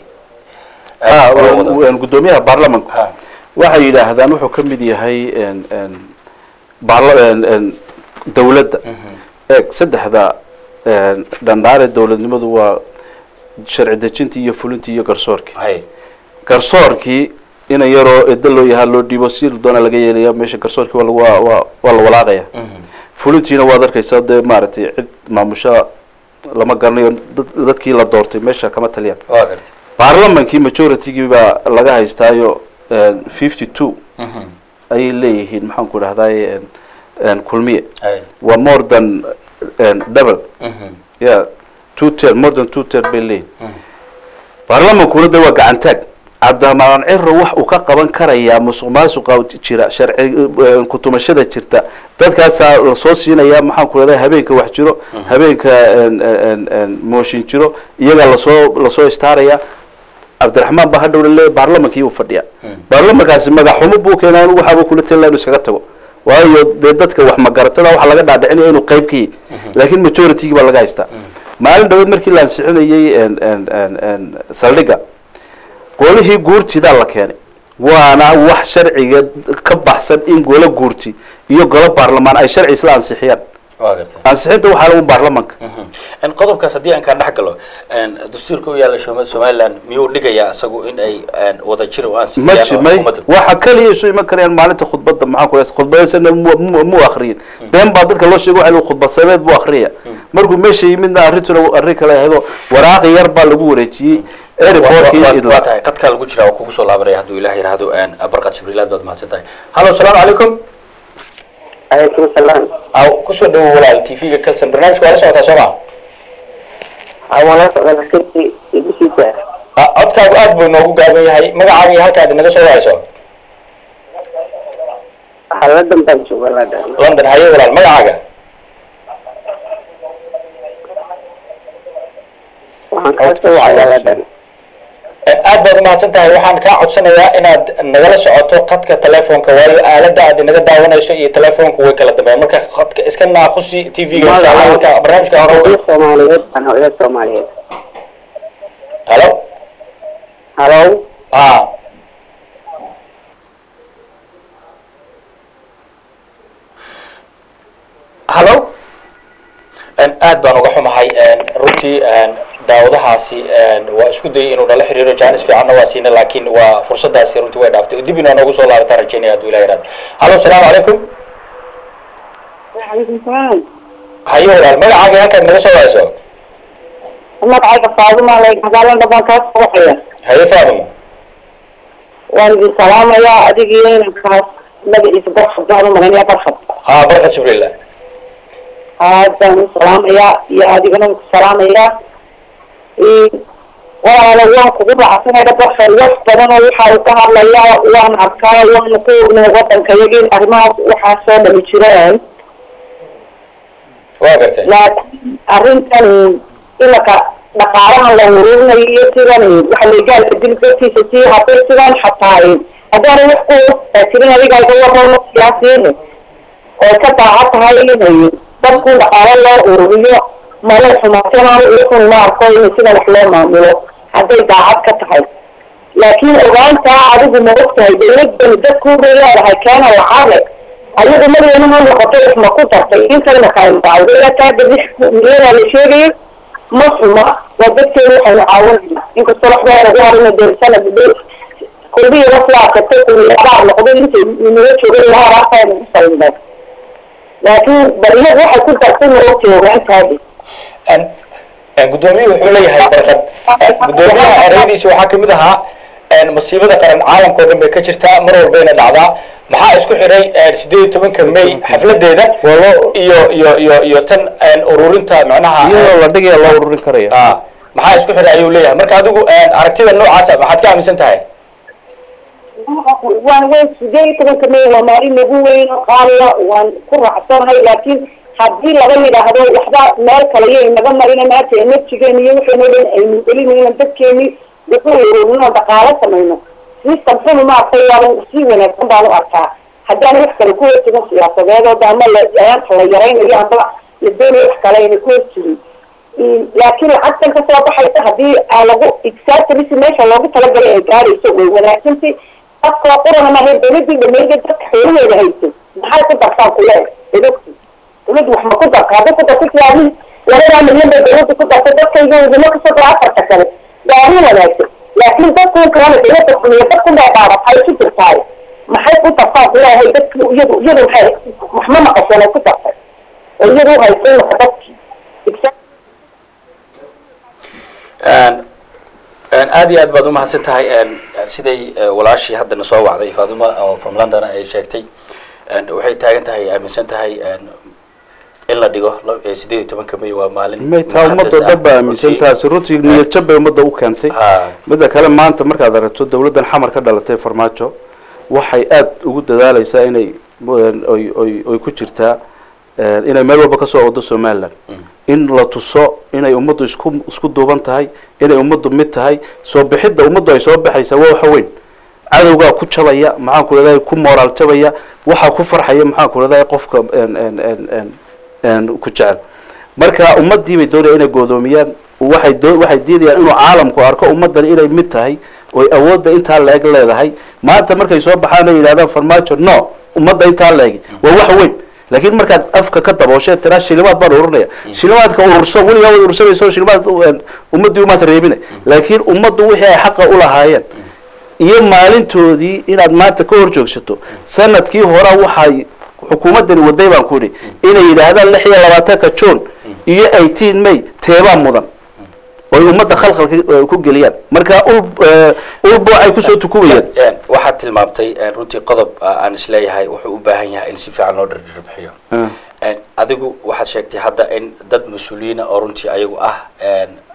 ha Waa wada. w- guddoomiyaha baarlamanku Ha. waxay yidhaahdaan wuxuu ka mid yahay en- en baarla- en- en dawladda eeg saddexda en, dhandhaare dawladnimadu waa sharci dejintii iyo fulintii iyo garsoorkii hay garsoorkii ina yaroo edo loo yahaa loo dhiibo si doona laga yeelaya meesha garsoorkii waa lagu- waa waa- waa la walaaqaya fulintiina waad arkaysaa dee maaragtay cid maamusha lama garanayo dad- dadkii la doortay meesha kama taliyaan waa gartay baarlamankii majoritygii baa laga haystaayo fifty two ayay leeyihiin maxaan ku dhahdaye kulmiye hay waa more than en, double Mhm. ya two ter more than two ter bay leeyihin baarlamankuna de waa gacantaag cabdiraxmaan ciro wax uu ka qaban karayaa musuq maasuqa jira sharci eh, kutumashada jirta dadkaasaa lasoo siinaya maxaan ku leedahay habeenka wax jiro habeenka en- en- en mooshin jiro iyagaa lasoo lasoo istaaraya cabdiraxmaan baa hadhow laleeyahy baarlamankii uu fadhiya baarlamankaasi magaxumo buu keenaa inu waxaaba kula talila inu iskaga tago waayo dee dadka wax magaratada waxa laga dhaadhicinaya inuu qayb ka yihi laakiin majoritygii baa laga haystaa maalin dhaweed markii la ansixinayey en- en- en- en saldhigga golihii guurtidaa la keenay waana wax sharciga ka baxsan in golo guurti iyo golo baarlamaan ay sharci isla ansixiyaan waa gartay ansixinta waxaa lagu baarlamanka n qodobkaas haddii aan kaa dhex galo dastuurka u yaalla Soma- somaliland miyuu dhigayaa isagu in ay wada jir u ma ansixiyaan ji oo may xukuumadda waxa kaliya isu iman karayaan maalinta khudbadda maxaan ku leeyahay khudbadaysana mu- mu mu akriyin been baa dadka loo sheegay waxa khudbad sameed buu akriyaya markuu meesha yimidna arrintuna arrin kale ahaydoo waraaqi yar baa lagu wareejiyey airportkii waa idla tahay qadkaa lagu jiraa waa kugu soo laabanaya hadduu ilaah yidhaahdo barqad jibriilaad baad mahadsan tahay hallo asalaamu calaykum calaykum salaam aw kusoo dhawo walaal t v-ga kalsan barnaamijka waa la socotaa soo maa awala socda nasirkii ibisiisa Ah, codka codkaagu aad buu inoogu gaaban yahay magacaaga iyo halkaad inaga soo wahayso xaladan baan jooga ladan london haye walaal magacaaga waxaan kaa soo wacaya ladan aad baad umahadsan tahay waxaan kaa codsanayaa inaad nagala socoto khadka telefoonka waayo aalada aad inaga daawanayso iyo telefoonku way kala dambeeyaan marka khadka iska naaqusi t v-ga insha allah marka barnaamijka hore hooyo soomaaliyeed baan hooyo soomaaliyeed halo halo a halo aad baan uga xumahay runtii daawadahaasi waa isku dayay inuu nala xiriiro jaanis fiicanna waa siina laakiin waa fursadaasi runtii way dhaaftay dib inaa noogu soo laabataan rajeynaya hadduu ilaha yihahdo halo asalaamu calaykum وعليكم السلام haye walaal magacaaga halkaad naga soo wahayso magacayga faaduma lay magaalada baan kaa soo waxaya haye faadimo waan idin salaamayaa adigiyo inankaas magaciisa barfad baan u malanaya barfad ha barka jibriil aad baan u salaamayaa iyo adigana ku salaamayaa walaalo waan kugu racsanaya barfad wax badan oo waxa uu ka hadlayaa waan arkaa waana ku ognay wadanka iyaga in arrimahaas waxaa soo dhami jireen waa gartay laakiin arrintan ilanka dhaqaalahan la ururinayo iyo sidan waxa legaalka dilgatiisa sii haday sidan xataa haddaana wax ku tirin adiga iga waramo siyaasiin oo ka daaca tahay inay dadku dhaqaalo loo ururiyo mala xumaatanaano iyakun ma arko in sidan wax loo maamulo hadday daacad ka tahay laakiin ogaantaa adigu ma ogtahay dawladani dadku bay leedahay keena lacabe ayagu madaxweyne ma noqoto wax ma ku dartay intayna kaanbacday milyanaa la sheegaya ma xuma waa dadkeenu waxaynu caawinayna inkastoo waxbaa nagu harina deersana kulbiya waslaakatay kuliyabaar noqdo intay inaga joogay ilaa araartaa nagu salinday laakiin bal iyagu waxay ku dartay ma ogtahay ogaantaadi guddoomiye wuxuu leeyahay barkad guddoomiyaha ereyadiisa waxaa kamid ahaa masiibada qaran caalamka o dhan bay ka jirtaa mar walbayna dhacdaa maxaa isku xiray sideed iyo tobanka may xafladeeda iyo iyo iyo iyo tan ururinta macnaha iyadoo la dhigaya loo ururin karaya a maxaa isku xiray ayuu leeyahay marka adigu aragtida noocaasa maxaad ka aaminsan tahay waan weyn sideed iyo tobanka may waa maalin nagu weyn oo qaaliya waan ku raacsanahay laakiin haddii laga yidhaahdo waxba meel kale iyo inaga marina maanta enerjigeeni iyo waxayno dhan aynu gelinayna dadkeeni wuxuu ururino dhaqaalo samayno system xunu maartay waaban si wanaagsan baan u arkaa haddaan wax kale ku horjirin siyaasadeed oo ama layaanta la yaraynayo ama la doonayo wax kale ayna ku horjirin laakiin lacagtan kasoo baxaysa haddii aa lagu exactly si meesha loogu talagalay ay gaarayso way wanaagsantay dadkoo qurana maahay dawladii dhameeyda dadka xoolaheeda hayso maxay ku dartaan kule dadogti dawladdu wax ma ku darta hadday ku darta siyaabihii labadaa milyan bay dawladdu ku dartay dadkayga wadamo kasoo dara afarta kale waa arrin wanaagsan laakiin dadkun kalena dawladda xumiya dadkun baa dhaabatay ku jirtaay maxay ku dartaan kuleehay dadki iyadu iyadu maxay waxma maqasheen ay ku dartay oo iyadu hayso imaka dadkii aad iyo aad baad umahadsan tahay siday walaashii haddana soo wacday faaduma oo from london ay sheegtay waxay taagan tahay aaminsan tahay in la dhigo sideed iyo tobanka may waa maalin may taa ummadda dhan baa aaminsan taasi runtii niyad jab bay ummadda u keentay ha midda kale maanta markaad aragto dawladdan xamar ka dhalatay farmaajo waxay aada ugu dadaaleysaa inay oy oy oy ku jirtaa inay meel walba kasoo wado somaliland in la tuso inay ummaddu isku isku duuban tahay inay ummaddu mid tahay soo bixidda ummaddu ay soo baxaysaa waa waxa weyn cadowgaa ku jabaya maxaan ku leedahay ku moraal jabaya waxaa ku farxaya maxaan ku leedahay qofka ku jecel marka ummadii bay doonaya inay goodoomiyaan waxay doo waxay diidayaan inuu caalamku arko ummaddan inay mid tahay oy awoodda intaa la-eg leedahay maanta markay soo baxaan ay yidhahdaan farmaajo no ummadda intaa la-egi waa wax weyn laakiin markaad afka ka dabooshe tiraa shilimaad baan ururinaya shilimaadka ururso weligaa waad urursanayso shilimaad ummaddii umaad reebina laakiin ummaddu wixii ay xaqa ulahaayeen iyo maalintoodii inaad maanta ka hor joogsato sanadkii hore waxay xukuumaddani waday baan ku idhi inay yidhaahdaan lix iyo labaatanka june iyo eighteen may teebaa mudan oy ummadda khalkhalka ku geliyaan marka ul ulbo ay kusoo tukubayaan waxaad tilmaamtay runtii qodob aan isleeyahay wuxuu u baahan yahay in si fiican loo dhardharbixiyo adigu waxaad sheegtay hadda in dad mas-uuliyiina oo runtii ayagu ah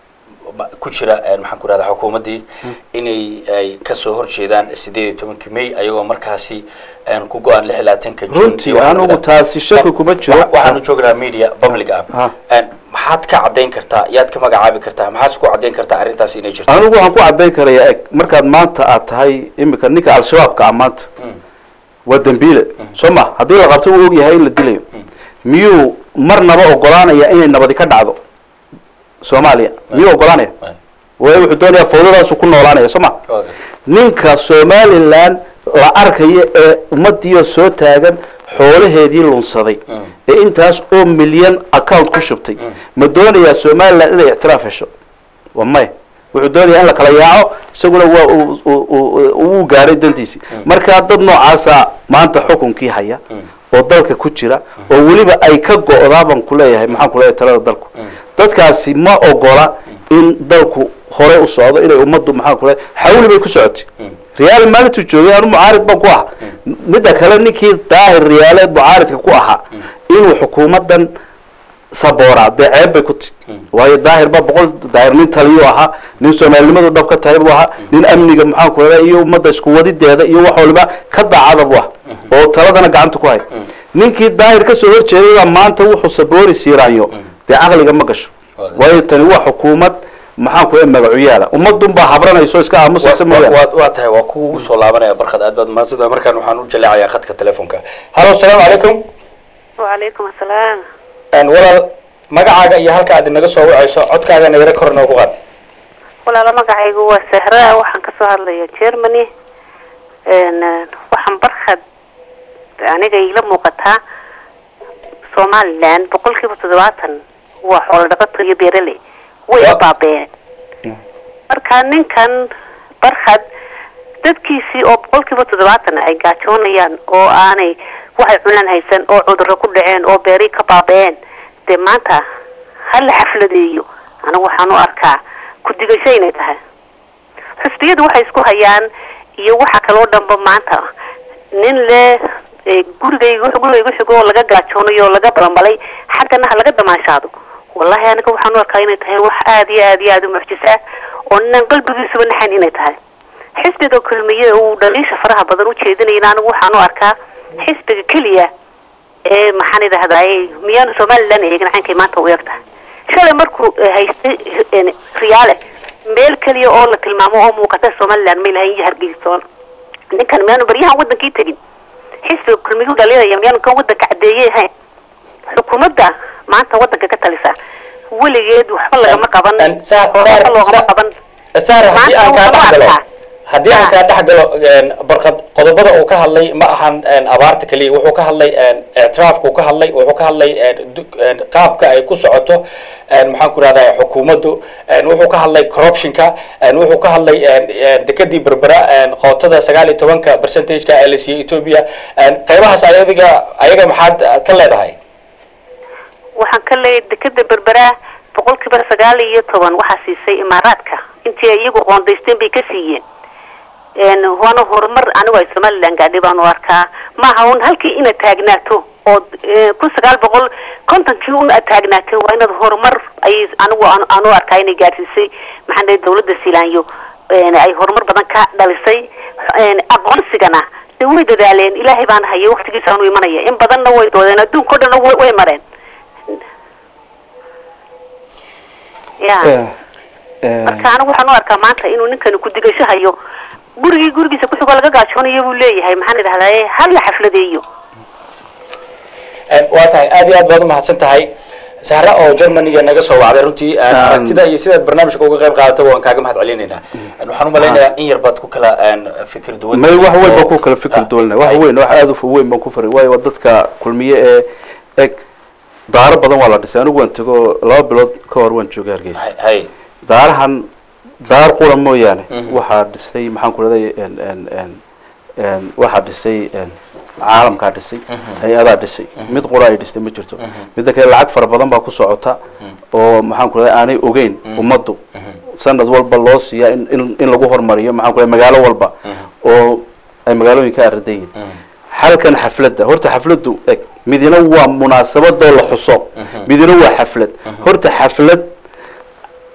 ma- ku jira een, maxaan ku rahda xukuumaddii inay ay kasoo horjeedaan sideed iyo tobankii may ayagoo markaasi een, ku go-aan lix iyo labaatanka June runtii iyo wax anigu lamid ah. taasi shaki kuma jiro Wa- waxaanu joognaa media public ah Ha. Een, maxaad ka caddayn kartaa yaad ka magacaabi kartaa maxaad ku caddayn kartaa arrintaas inay jirto anigu waxaan ku caddayn karayaa eg markaad maanta aad tahay imika ninka al-shabaabka ah maanta waa dembiile soo ma haddii la qabto uu og yahay in la dilayo miyuu marnaba ogolaanaya inay nabadi ka dhacdo soomaaliya miyuu ogolaanaya Right. waayo wuxuu doonayaa fawdadaasu ku noolaanaya soo ma Okay. ninka somalilan la arkayo ee ummadiioo soo taagan xoolaheedii lunsaday ee intaas oo milyan account ku shubtay ma doonayaa somalilan inay ictiraaf hesho waa maya wuxuu doonayaa in la kala yaaco isaguna waa uu- uu- uu- uu gaadhay dantiisii markaa dad noocaasa maanta xukunkii haya oo dalka ku jira oo weliba ay ka go-daa baan kuleeyahay maxaan kuleeyahay talada dalku dadkaasi ma ogola in dalku hore u socdo inay ummaddu maxaan kuleeyahay xawli bay ku socotay riyaal maalintuu joogay anu mucaarid baan ku aha midda kale ninkii daahir riyaale mucaaridka ku ahaa inuu xukuumadan saboora dee ceeb bay ku ti waayo daahir ba boqol daahir nin taliyu ahaa nin soomaalinimadu dhab ka tahay buu ahaa nin amniga maxaan ku leeyahay iyo ummadda isku wadideeda iyo wax waliba ka daacada buu ah oo taladana gacanta ku hay ninkii daahir kasoo horjeeday baa maanta wuxuu saboori siiraanyo dee caqliga ma gasho waayo tani waa xukuumad maxaan ku leeyahay magacuyaala ummadun baa habranayso iska aamusaysa mooyaane waa waa tahay waa kugu soo laabanaya barkad aad baad mahadsantahay markaan waxaan u jaleecayaa khadka telefonka halo asalaamu calaykum وعليكم السلام Een, walaal magacaaga iyo halka aad inaga soo wacayso codkaagana yaro kor noogu qaad walaalo magacaygu waa sahra waxaan kasoo hadlaya germany n waxaan barkad aniga iila muuqataa somaliland boqol kiiba toddobaatan waa xoolo dhaqato iyo beeraley way Wa- baabeen marka ninkan barkad dadkiisii oo boqol kiiba toddobaatan ay gaajoonayaan oo aanay waxay cunaan haysan oo cudurro ku dhaceen oo beerii ka baabeen dee maanta ha la xafladeeyo anigu waxaan u arkaa ku-digasho inay tahay xusbiyadu waxay isku hayaan iyo waxa kaloo dhanba maanta nin le ee, gurigayga gurigaygu xigo oo laga gaajoonayo oo laga balanbalay xaggana ha laga damaashaado wallahi aniga waxaan u arkaa inay tahay wax aada iyo aada iyo aada u mucjis ah oo ninaan qalbigiisuba naxayn inay tahay xisbiga kulmiye uu dhaliisha faraha badan u jeedinayna anigu waxaan u arkaa xisbiga keliya ee maxaan idhahdaay miyaanu somalilan eegin cankay maanta u eg tahay shalay markuu eh, haystay eh, riyaale meel keliya oo la tilmaamo oo muuqata somalilan may lahayn iyo hargeysoon ninkan miyaanu baryahan wadankii tegin xisbiga kulmigu dhalinaya miyaanu kan wadanka cadeeyey ahayn xukuumadda maanta wadanka ka talisa weligeed waxba lagama qaban Een, Saar- oo Saar- waxba loogama Saar- qaban saare haddii aan kaa Maanta dhex galo waxaan u haddii aan Ah. kaa dhex galo een, barkad qodobada uu ka hadlay ma ahan een, abaarta keliya wuxuu ka hadlay een, ictiraafka uu ka hadlay wuxuu ka hadlay een, du- een, qaabka ay ku socoto een, maxaan ku rahdaa xukuumaddu een, wuxuu ka hadlay corruptionka een, wuxuu ka hadlay een, een, dekadii berbera een, qootada sagaal iyo tobanka percentageka ee la siiyey ethiopia een, qeybahaas ayadiga ayaga maxaad eh, ka leedahay waxaan ka leeyahay dekeda berbera boqolkiiba sagaal iyo toban waxaa siisay imaaraadka intii ay iyagu qoondaysteen bay ka siiyeen n waana horumar anigu ay somalilan gaadhay baan u arkaa maaha un halkii inaad taagnaato oo eh, kun sagaal boqol kontonkii un aad taagnaato waa inaad horumar ay anigu aan aan u arkaa inay gaadhsiisay maxaan dhahay dawladda silaanyo n ay horumar badan ka dhalisay n aqoonsigana de way dadaaleen ilaahay baan hayay waktigiisaanu imanaya in badanna way doodeen adduunka o dhan way way mareen ya marka anigu waxaan u arkaa maanta inuu ninkani ku-digasho hayo gurigii gurigiisa kuxigoo laga gaajoonayo buu leeyahay maxaan idhahdaye hal la xafladeeyo Een, waa tahay aad iyo aad baad umahadsan tahay sahra oo germaniga naga soo wacday runtii een, Um, aragtida iyo sidaad barnaamijka uga qayb qaadato waan kaaga mahad celinaynaa Een, waxaan umalaynayaa in yar baad ku kala een, fikir duwan may wax weyn baan ku kala Ah, fikir duwanay wax hay. weyn wax aada u weyn baan ku faray waayo waa dadka kulmiye ee eg daaro badan waa la dhisay anigu waan tego laba bilood ka hor waan joogay hargeysa Hay- hay daarahan daar qura mooyaane Mhm. waxaa dhisay maxaan ku leeday n n n n waxaa dhisay n caalamkaa dhisay hay-adaa dhisay mid qura ay dhistay ma jirto midda kale lacag fara badan baa ku socota oo maxaan ku leeday aanay ogeyn ummaddu sanad walba loo siiyaa in in in lagu hormariyo maxaan ku leeday magaalo walba oo ay magaalooyinka aradan yihin halkan xafladda horta xafladdu eg midina waa munaasabadoo la xuso midina waa xaflad horta xaflad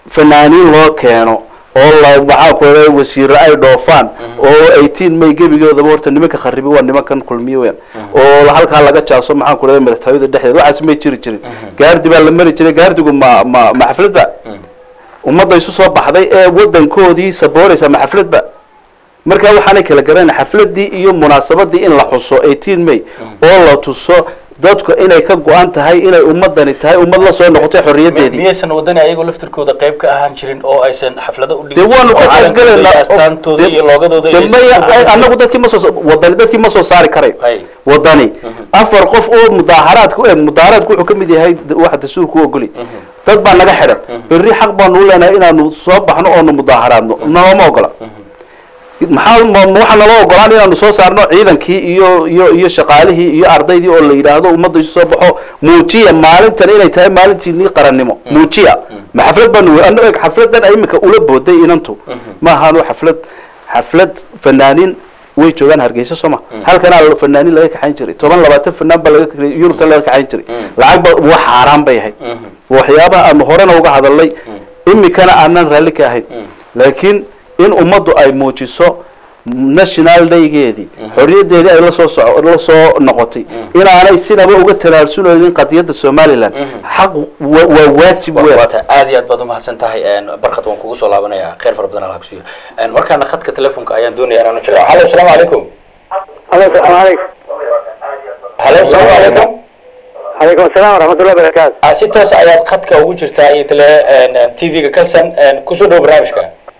fanaaniin loo keeno oo la maxaa ku oda wasiiro ay dhoofaan oo eighteen may gebigoodaba horta nimanka kharibi waa nimankan kulmiye weyn oo halkaa laga jaaso maxaan ku oda madaxtooyada dhexdeeda waxaas may jiri jirin gaardi baa la mari jiray gaardigu ma ma ma xaflad ba ummadda isu soo baxday ee wadankoodii sabooraysa ma xaflad ba marka waxaanay kala garanay xafladii iyo munaasabadii in la xuso eighteen may oo la tuso dadku inay ka go-an tahay inay ummadani tahay ummad la soo noqotay xorriyadeedii miyaysan wadani ayagoo laftirkooda qayb ka ahaan jirin oo aysan xaflado u dee waanu ka qaybgalaynaa astaantooda iyo loogadooda dee maya anagu dadkii ma soo wadani dadkii ma soo saari karayo Hay. wadani afar qof oo mudaaharaadku eh, mudaaharaadku wuxuu ka mid yahay d- waxa dastuurku u ogoli dad baa naga xidhan berri xaq baanu u leenahay inaanu soo baxno oonu mudaaharaadno nalooma ogola maxaa ma- ma waxaa naloo ogolaan inaanu soo saarno ciidankii iyo iyo iyo shaqaalihii iyo ardaydii oo la yidhaahdo ummadda isu soo baxo muujiya maalintan inay tahay maalintiinii qarannimo muujiya ma xaflad baanu ano eg xafladan imika ula booday inantu ma ahaano xaflad xaflad fanaaniin way joogaan hargeysa sooma halkanaa fanaaniin laga kaxayn jiray toban labaatan fanaan baa laga kaxeeyey, yurubta laga kaxayn jiray lacag ba waa xaaraan bay ahayd waxyaabaha aanu horena uga hadalnay imikana aanan raalli ka ahayn laakiin in ummaddu ay muujiso national daygeedii xorriyadeedii ay lasoo soco la soo noqotay inaanay sinaba uga tanaarsunaynin qadiyadda somaliland xaq wa- waa waajib weyn waata aad iyo aad baad umahadsan tahay barkad waan kugu soo laabanaya khayr fara badan allah kusiiyo markaana khadka telefonka ayaan doonaya inaan u jiro halo asalaamu calaykum alo salaamu calaykum halo asalaamu calaykum calaykum asalaam waraxmatullahi barakaatu Ah, si toos ayaad khadka ugu jirtaa iyo tele t v-ga kalsan kusoo dhow barnaamijka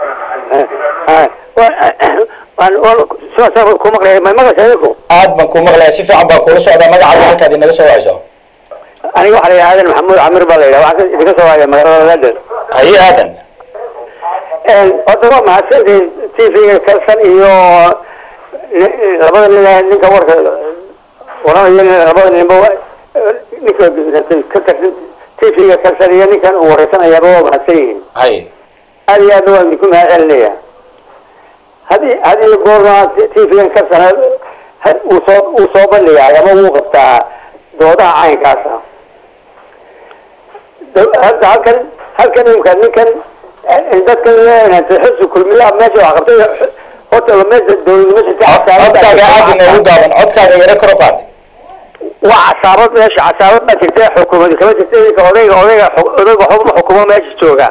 waan ku maqlaya ma maqlaysa idinku aad baan kuu maqlaya si fiican baan kuula socdaa magacaada halkaad inaga soo wacayso aniga waxaa la yidhaha aadan maxamuud camir baa la yidhaha waxaan idinka soo waaya magaalada london haye aadan horta waa mahadsantihin t v-ga kalsan iyo ni- labada nin ninka warka waranaya labada ninba wa- ninka ka tirsan t v-ga kalsan iyo ninkan uu wareysanayaaba waa mahadsan yihiin haye aad iyo aadna waan idinku mahad celinaya hadii hadii goorna t v-gan kalsana uu soo uu soo bandhigaay ama wuu qabtaa doodaha caynkaasa Da- hadda halkan halkan imka ninkan dadkan xusu kulmiyaha meesha wax qabtay horta meesha dowladnimo codkaaga aad inoogu daaban codkaaga yaro kor u qaad waa casaabad meesha casaabad baa jirta xukuumadi kama jirta iminka odayga odayga odayga xukuma xukumo meesha jooga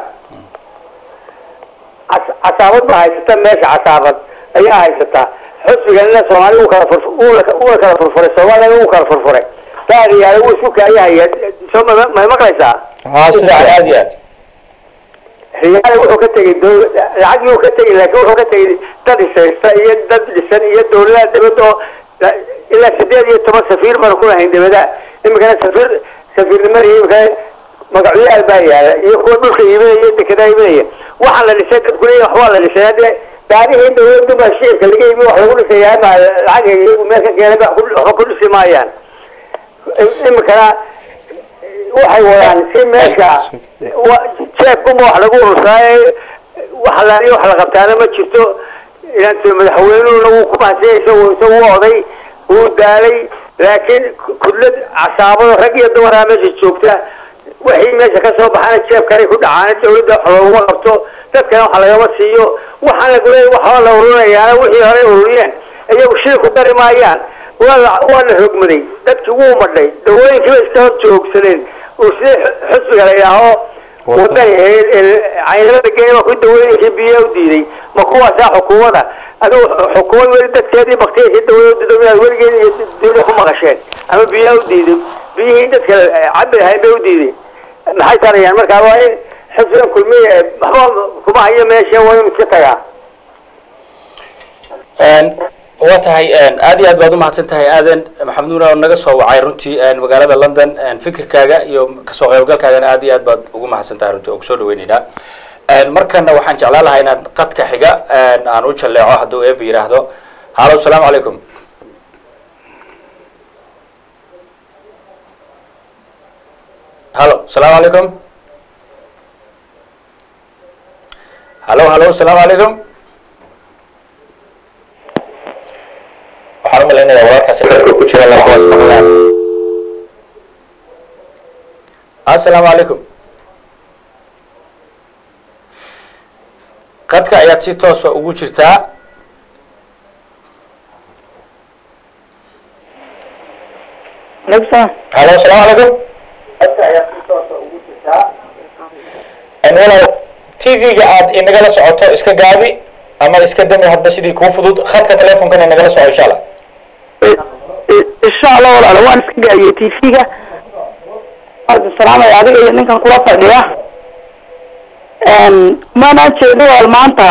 cas- casaabad baa haysata meesha casaabad ayaa haysata xusbiganina soomaali uu kala furfu- uu la- uu la kala furfuray soomaaliyana uu kala furfuray daadiyaale wuu isku kaayahaya soo ma may maqlaysaa si fiican aad iyo aad riyaale wuxuu ka tegey dow- lacagii uu ka tegey laakiin wuxuu ka tegey dad ishaysta iyo dad dhisan iyo dowladaha dibadda oo la- ilaa sideed iyo toban safiir baan ku lahayn dibada imikana safiir safiirnimada iyo imikana magacyaal baa yaala iyo kuwa dhulka iibinaya iyo dekedaa iibinaya waxaa la dhisay dadku leeyahay waxbaa la dhisay hadde gaarihii dowladda baa shicibka laga iibiyo wax lagu dhisayaa ma lacag iyagu meel ka keenay ba ku- waxba ku dhisi maayaan imikana waxay wadaan si meesha wa- jeebkuma wax lagu urursaay wax la wax la qabtaana ma jirto ilaanta madaxweynuhuna wuu ku mahadsan isagu isagu u oday wuu daalay laakiin kudlad casaabada rag iyo dumaraa meesha joogta wixii meesha ka soo baxana jeebkanay ku dhacaan dawladda wax looguma qabto dadkana wax lagama siiyo waxaan lagule waxaa la ururinayaana wixii horey ururiyeen iyagu shil ku dari maayaan waa la waa la rogmaday dadkii wuu madhay dawooyinkiiba iska hor joogsadeen uu sidii xusbiga la yidhaaho wadani caynada geena ku dawooyinkii biyo u diiday ma kuwaasaa xukuumada adigu xukuumad weli dadkeedii baktiyasi dawlada dawlada weligeed iyo dawlada ku maqasheen ama biyaha u diiday biyihii dadka cabi lahayn bay u diiday maxay tarayaan markaa waa in xusbigan kulmiya waxba kuma hayo meesha waa in iska tagaa waa tahay aad iyo aad baad umahadsan tahay aadan maxamed nuur oo naga soo wacay runtii magaalada london fikirkaaga iyo kasoo qaybgalkaagana aad iyo aad baad ugu mahadsan tahay runtii oo kusoo dhaweyneynaa markana waxaan jeclaan lahaa inaan qadka xiga aan u jaleeco hadduu eeba yidhaahdo halo asalaamu calaykum halo asalaamu calaykum halo halo asalaamu calaykum waxaan umalaynaya wararkaasi dadka ku jira lama hoos maqlaan assalaamu calaykum qadka ayaad si toosa ugu jirtaa halo asalaamu calaykum walaal t v-ga aad inagala socoto iska gaabi ama iska dami hadba sidii kuu fudud khadka telefonkana inagala soco insha allah insha allah walaal waan iska gaabiyey tv-ga salaamay adiga iyo ninkan kula fadhiya maanaan jeedo walaal maanta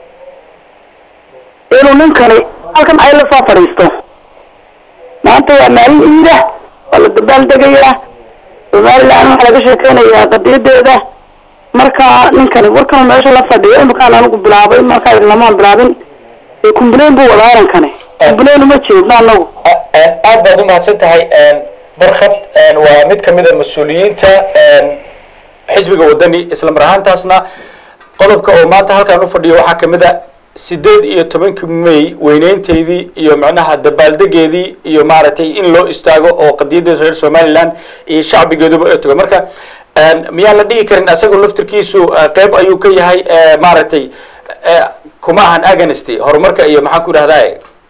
inuu ninkani halkan ay la soo fadhiisto maanta waa maalin iida waa la dabaal degayaa somaliland waxaa laga sheekeynayaa qadiyadeeda marka ninkani warkan meesha la fadhiyo imakaan anigu bilaabay markaa lamaan bilaabin ee kumbuleyn buu wadaa arankani kumbuleyn uma jeedno anagu aad baad u mahadsan tahay barkhad waa mid kamid a mas-uuliyiinta xisbiga wadani isla mar ahaantaasna qodobka oo maanta halkaan u fadhiyo waxaa kamid a sideed iyo tobankii may weyneynteydii iyo macnaha dabaaldegeedii iyo maaragtay in loo istaago oo qadiyadda reer somaliland iyo shacbigeeduba ay tago marka miyaan la dhihi karin asagoo laftirkiisu qeyb ayuu ka yahay maaragtay kuma ahan aganisty horumarka iyo maxaan ku idhahdaa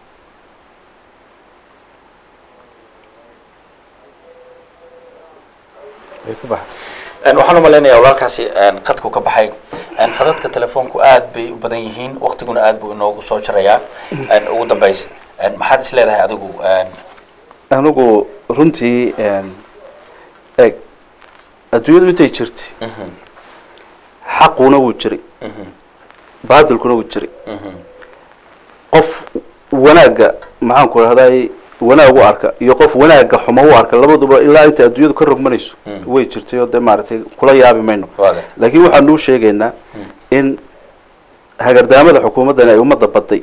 waxaan umalaynaya walaalkaasi qadku ka baxay khadadka telefoonku aad bay u badan yihiin waktiguna aad buu inoogu soo jarayaa ugu dambaysa maxaad is leedahay adigu anigu runtii eg adduunyadu intay jirtay xaquna wuu jiray baadilkuna wuu jiray qof wanaagga maxaan ku rahday wanaag u arka iyo qof wanaagga xumo u arka labaduba ilaa inta adduunyadu ka rogmanayso way jirtay oo dee maaragtay kula yaabi mayno laakiin waxaan nuu sheegaynaa in hagardaamada xukuumaddani ay ummadda baday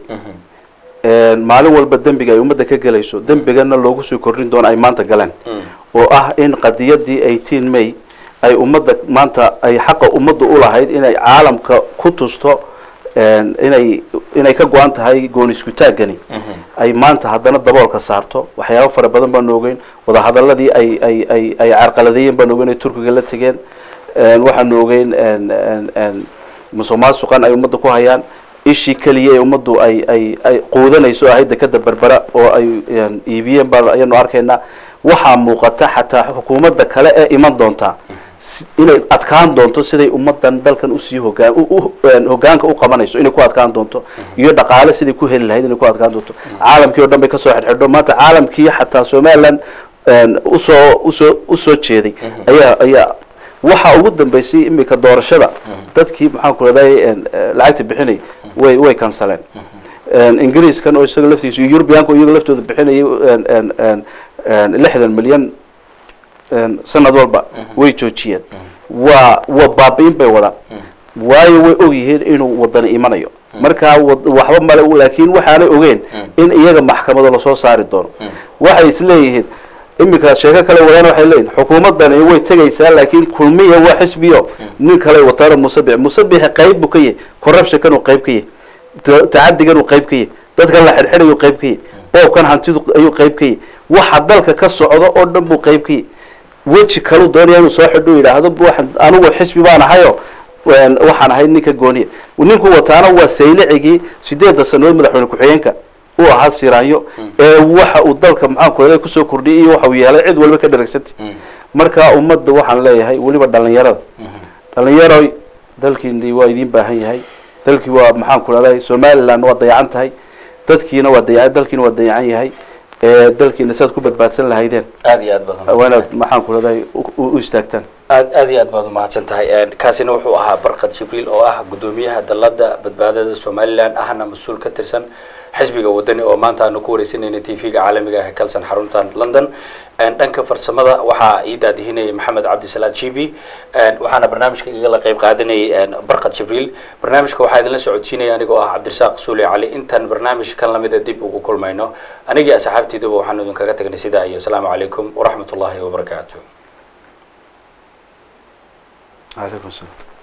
maalin walba dembiga ay ummadda ka gelayso dembigana loogu sii kordhin doono ay maanta galeen oo ah in qadiyadii eighteen may ay ummadda maanta ay xaqa ummadda ulahayd inay caalamka ku tusto inay inay ka go-an tahay gooni isku taaggani ay maanta haddana daboolka saarto waxyaaba fara badan baanu ogeyn wadahadaladii ay ay ay ay carqaladeeyeen baanu ogeyn ay turkiga la tegeen waxaanu ogeyn musuq maasuqan ay ummadda ku hayaan ishii keliya ee ummaddu ay ay ay quudanayso ahayd dekada berbera oo ay iibiyeen baa ayaanu arkaynaa waxaa muuqata xataa xukuumadda kale ee iman doontaa inay adkaan doonto siday ummadan dalkan usii hogaan hogaanka u qabanayso inay ku adkaan doonto iyo dhaqaale siday ku heli lahayd inay ku adkaan doonto caalamkii o dhan bay kasoo xidhxidho maanta caalamkii xataa somaliland usoo usoo usoo jeeday ayaa ayaa waxa ugu dambeysay imika doorashada dadkii maxaan ku raday lacagta bixinay way way kansaleen ingiriiskan oo isaga laftiisa iyo eurubianka oo iyaga laftooda bixinayay lixdan milyan sanad walba way joojiyeen waa waa baabi-in bay wadaan waayo way og yihiin inuu wadani imanayo markaa waxba male laakiin waxaanay ogeen in iyaga maxkamado lasoo saari doono waxay isleeyihiin iminka sheeko kale wadaan waxay leeyihin xukuumadani way tegaysaa laakiin kulmiya waa xisbiyo nin kale wataana musabix musabixi qayb buu ka yahay corruptionkan uu qayb ka yahay tacadigan uu qayb ka yahay dadkan la xidhxidhayu qayb ka yahay boobkan hantidu ayuu qayb ka yahay waxa dalka ka socdo oo dhan buu qayb ka yahay weji kalu doonaya inuu soo xidho yidhaahdo waxaan anigu xisbi baan ahayo waxaan ahay ninka gooniya ninku wataana waa saylicigii sideedda sanadood madaxweyne ku-xigeenka uu ahaa siraanyo ee waxa uu dalka maxaan ku kusoo kordhiyay iyo waxa uu yeelay cid walba ka dharagsantay marka ummadda waxaan leeyahay weliba dhalinyarada dhalinyaroy dalkiini waa idiin baahan yahay dalkii waa maxaan ku rahday somaliland waa dayacan tahay dadkiina waa daya dalkiina waa dayacan yahay dalkiina siaad ku badbaadsan lahaydeen aad iyo aad baad waa inaad maxaan ku rahday u istaagtaan aad aad iyo aad baad umahadsan tahay kaasina wuxuu ahaa barkad jibriil oo ah guddoomiyaha dalada badbaadada somaliland ahna mas-uul ka tirsan xisbiga wadani oo maanta aanu ku wareysanayna t v-ga caalamiga ah ee kalson xaruntan london dhanka farsamada waxaa ii daadihinayay maxamed cabdisalaad jibi waxaana barnaamijka igala qeyb qaadanayay barkad jibriil barnaamijka waxaa idinla socodsiinaya anigoo ah cabdirasaaq suuli cali intaan barnaamij kan lamida dib ugu kulmayno anigii asxaabteyduba waxaanu idinkaga tagnay sidaa iyo asalaamu calaykum waraxmat ullahi wabarakaatu calaykum salaam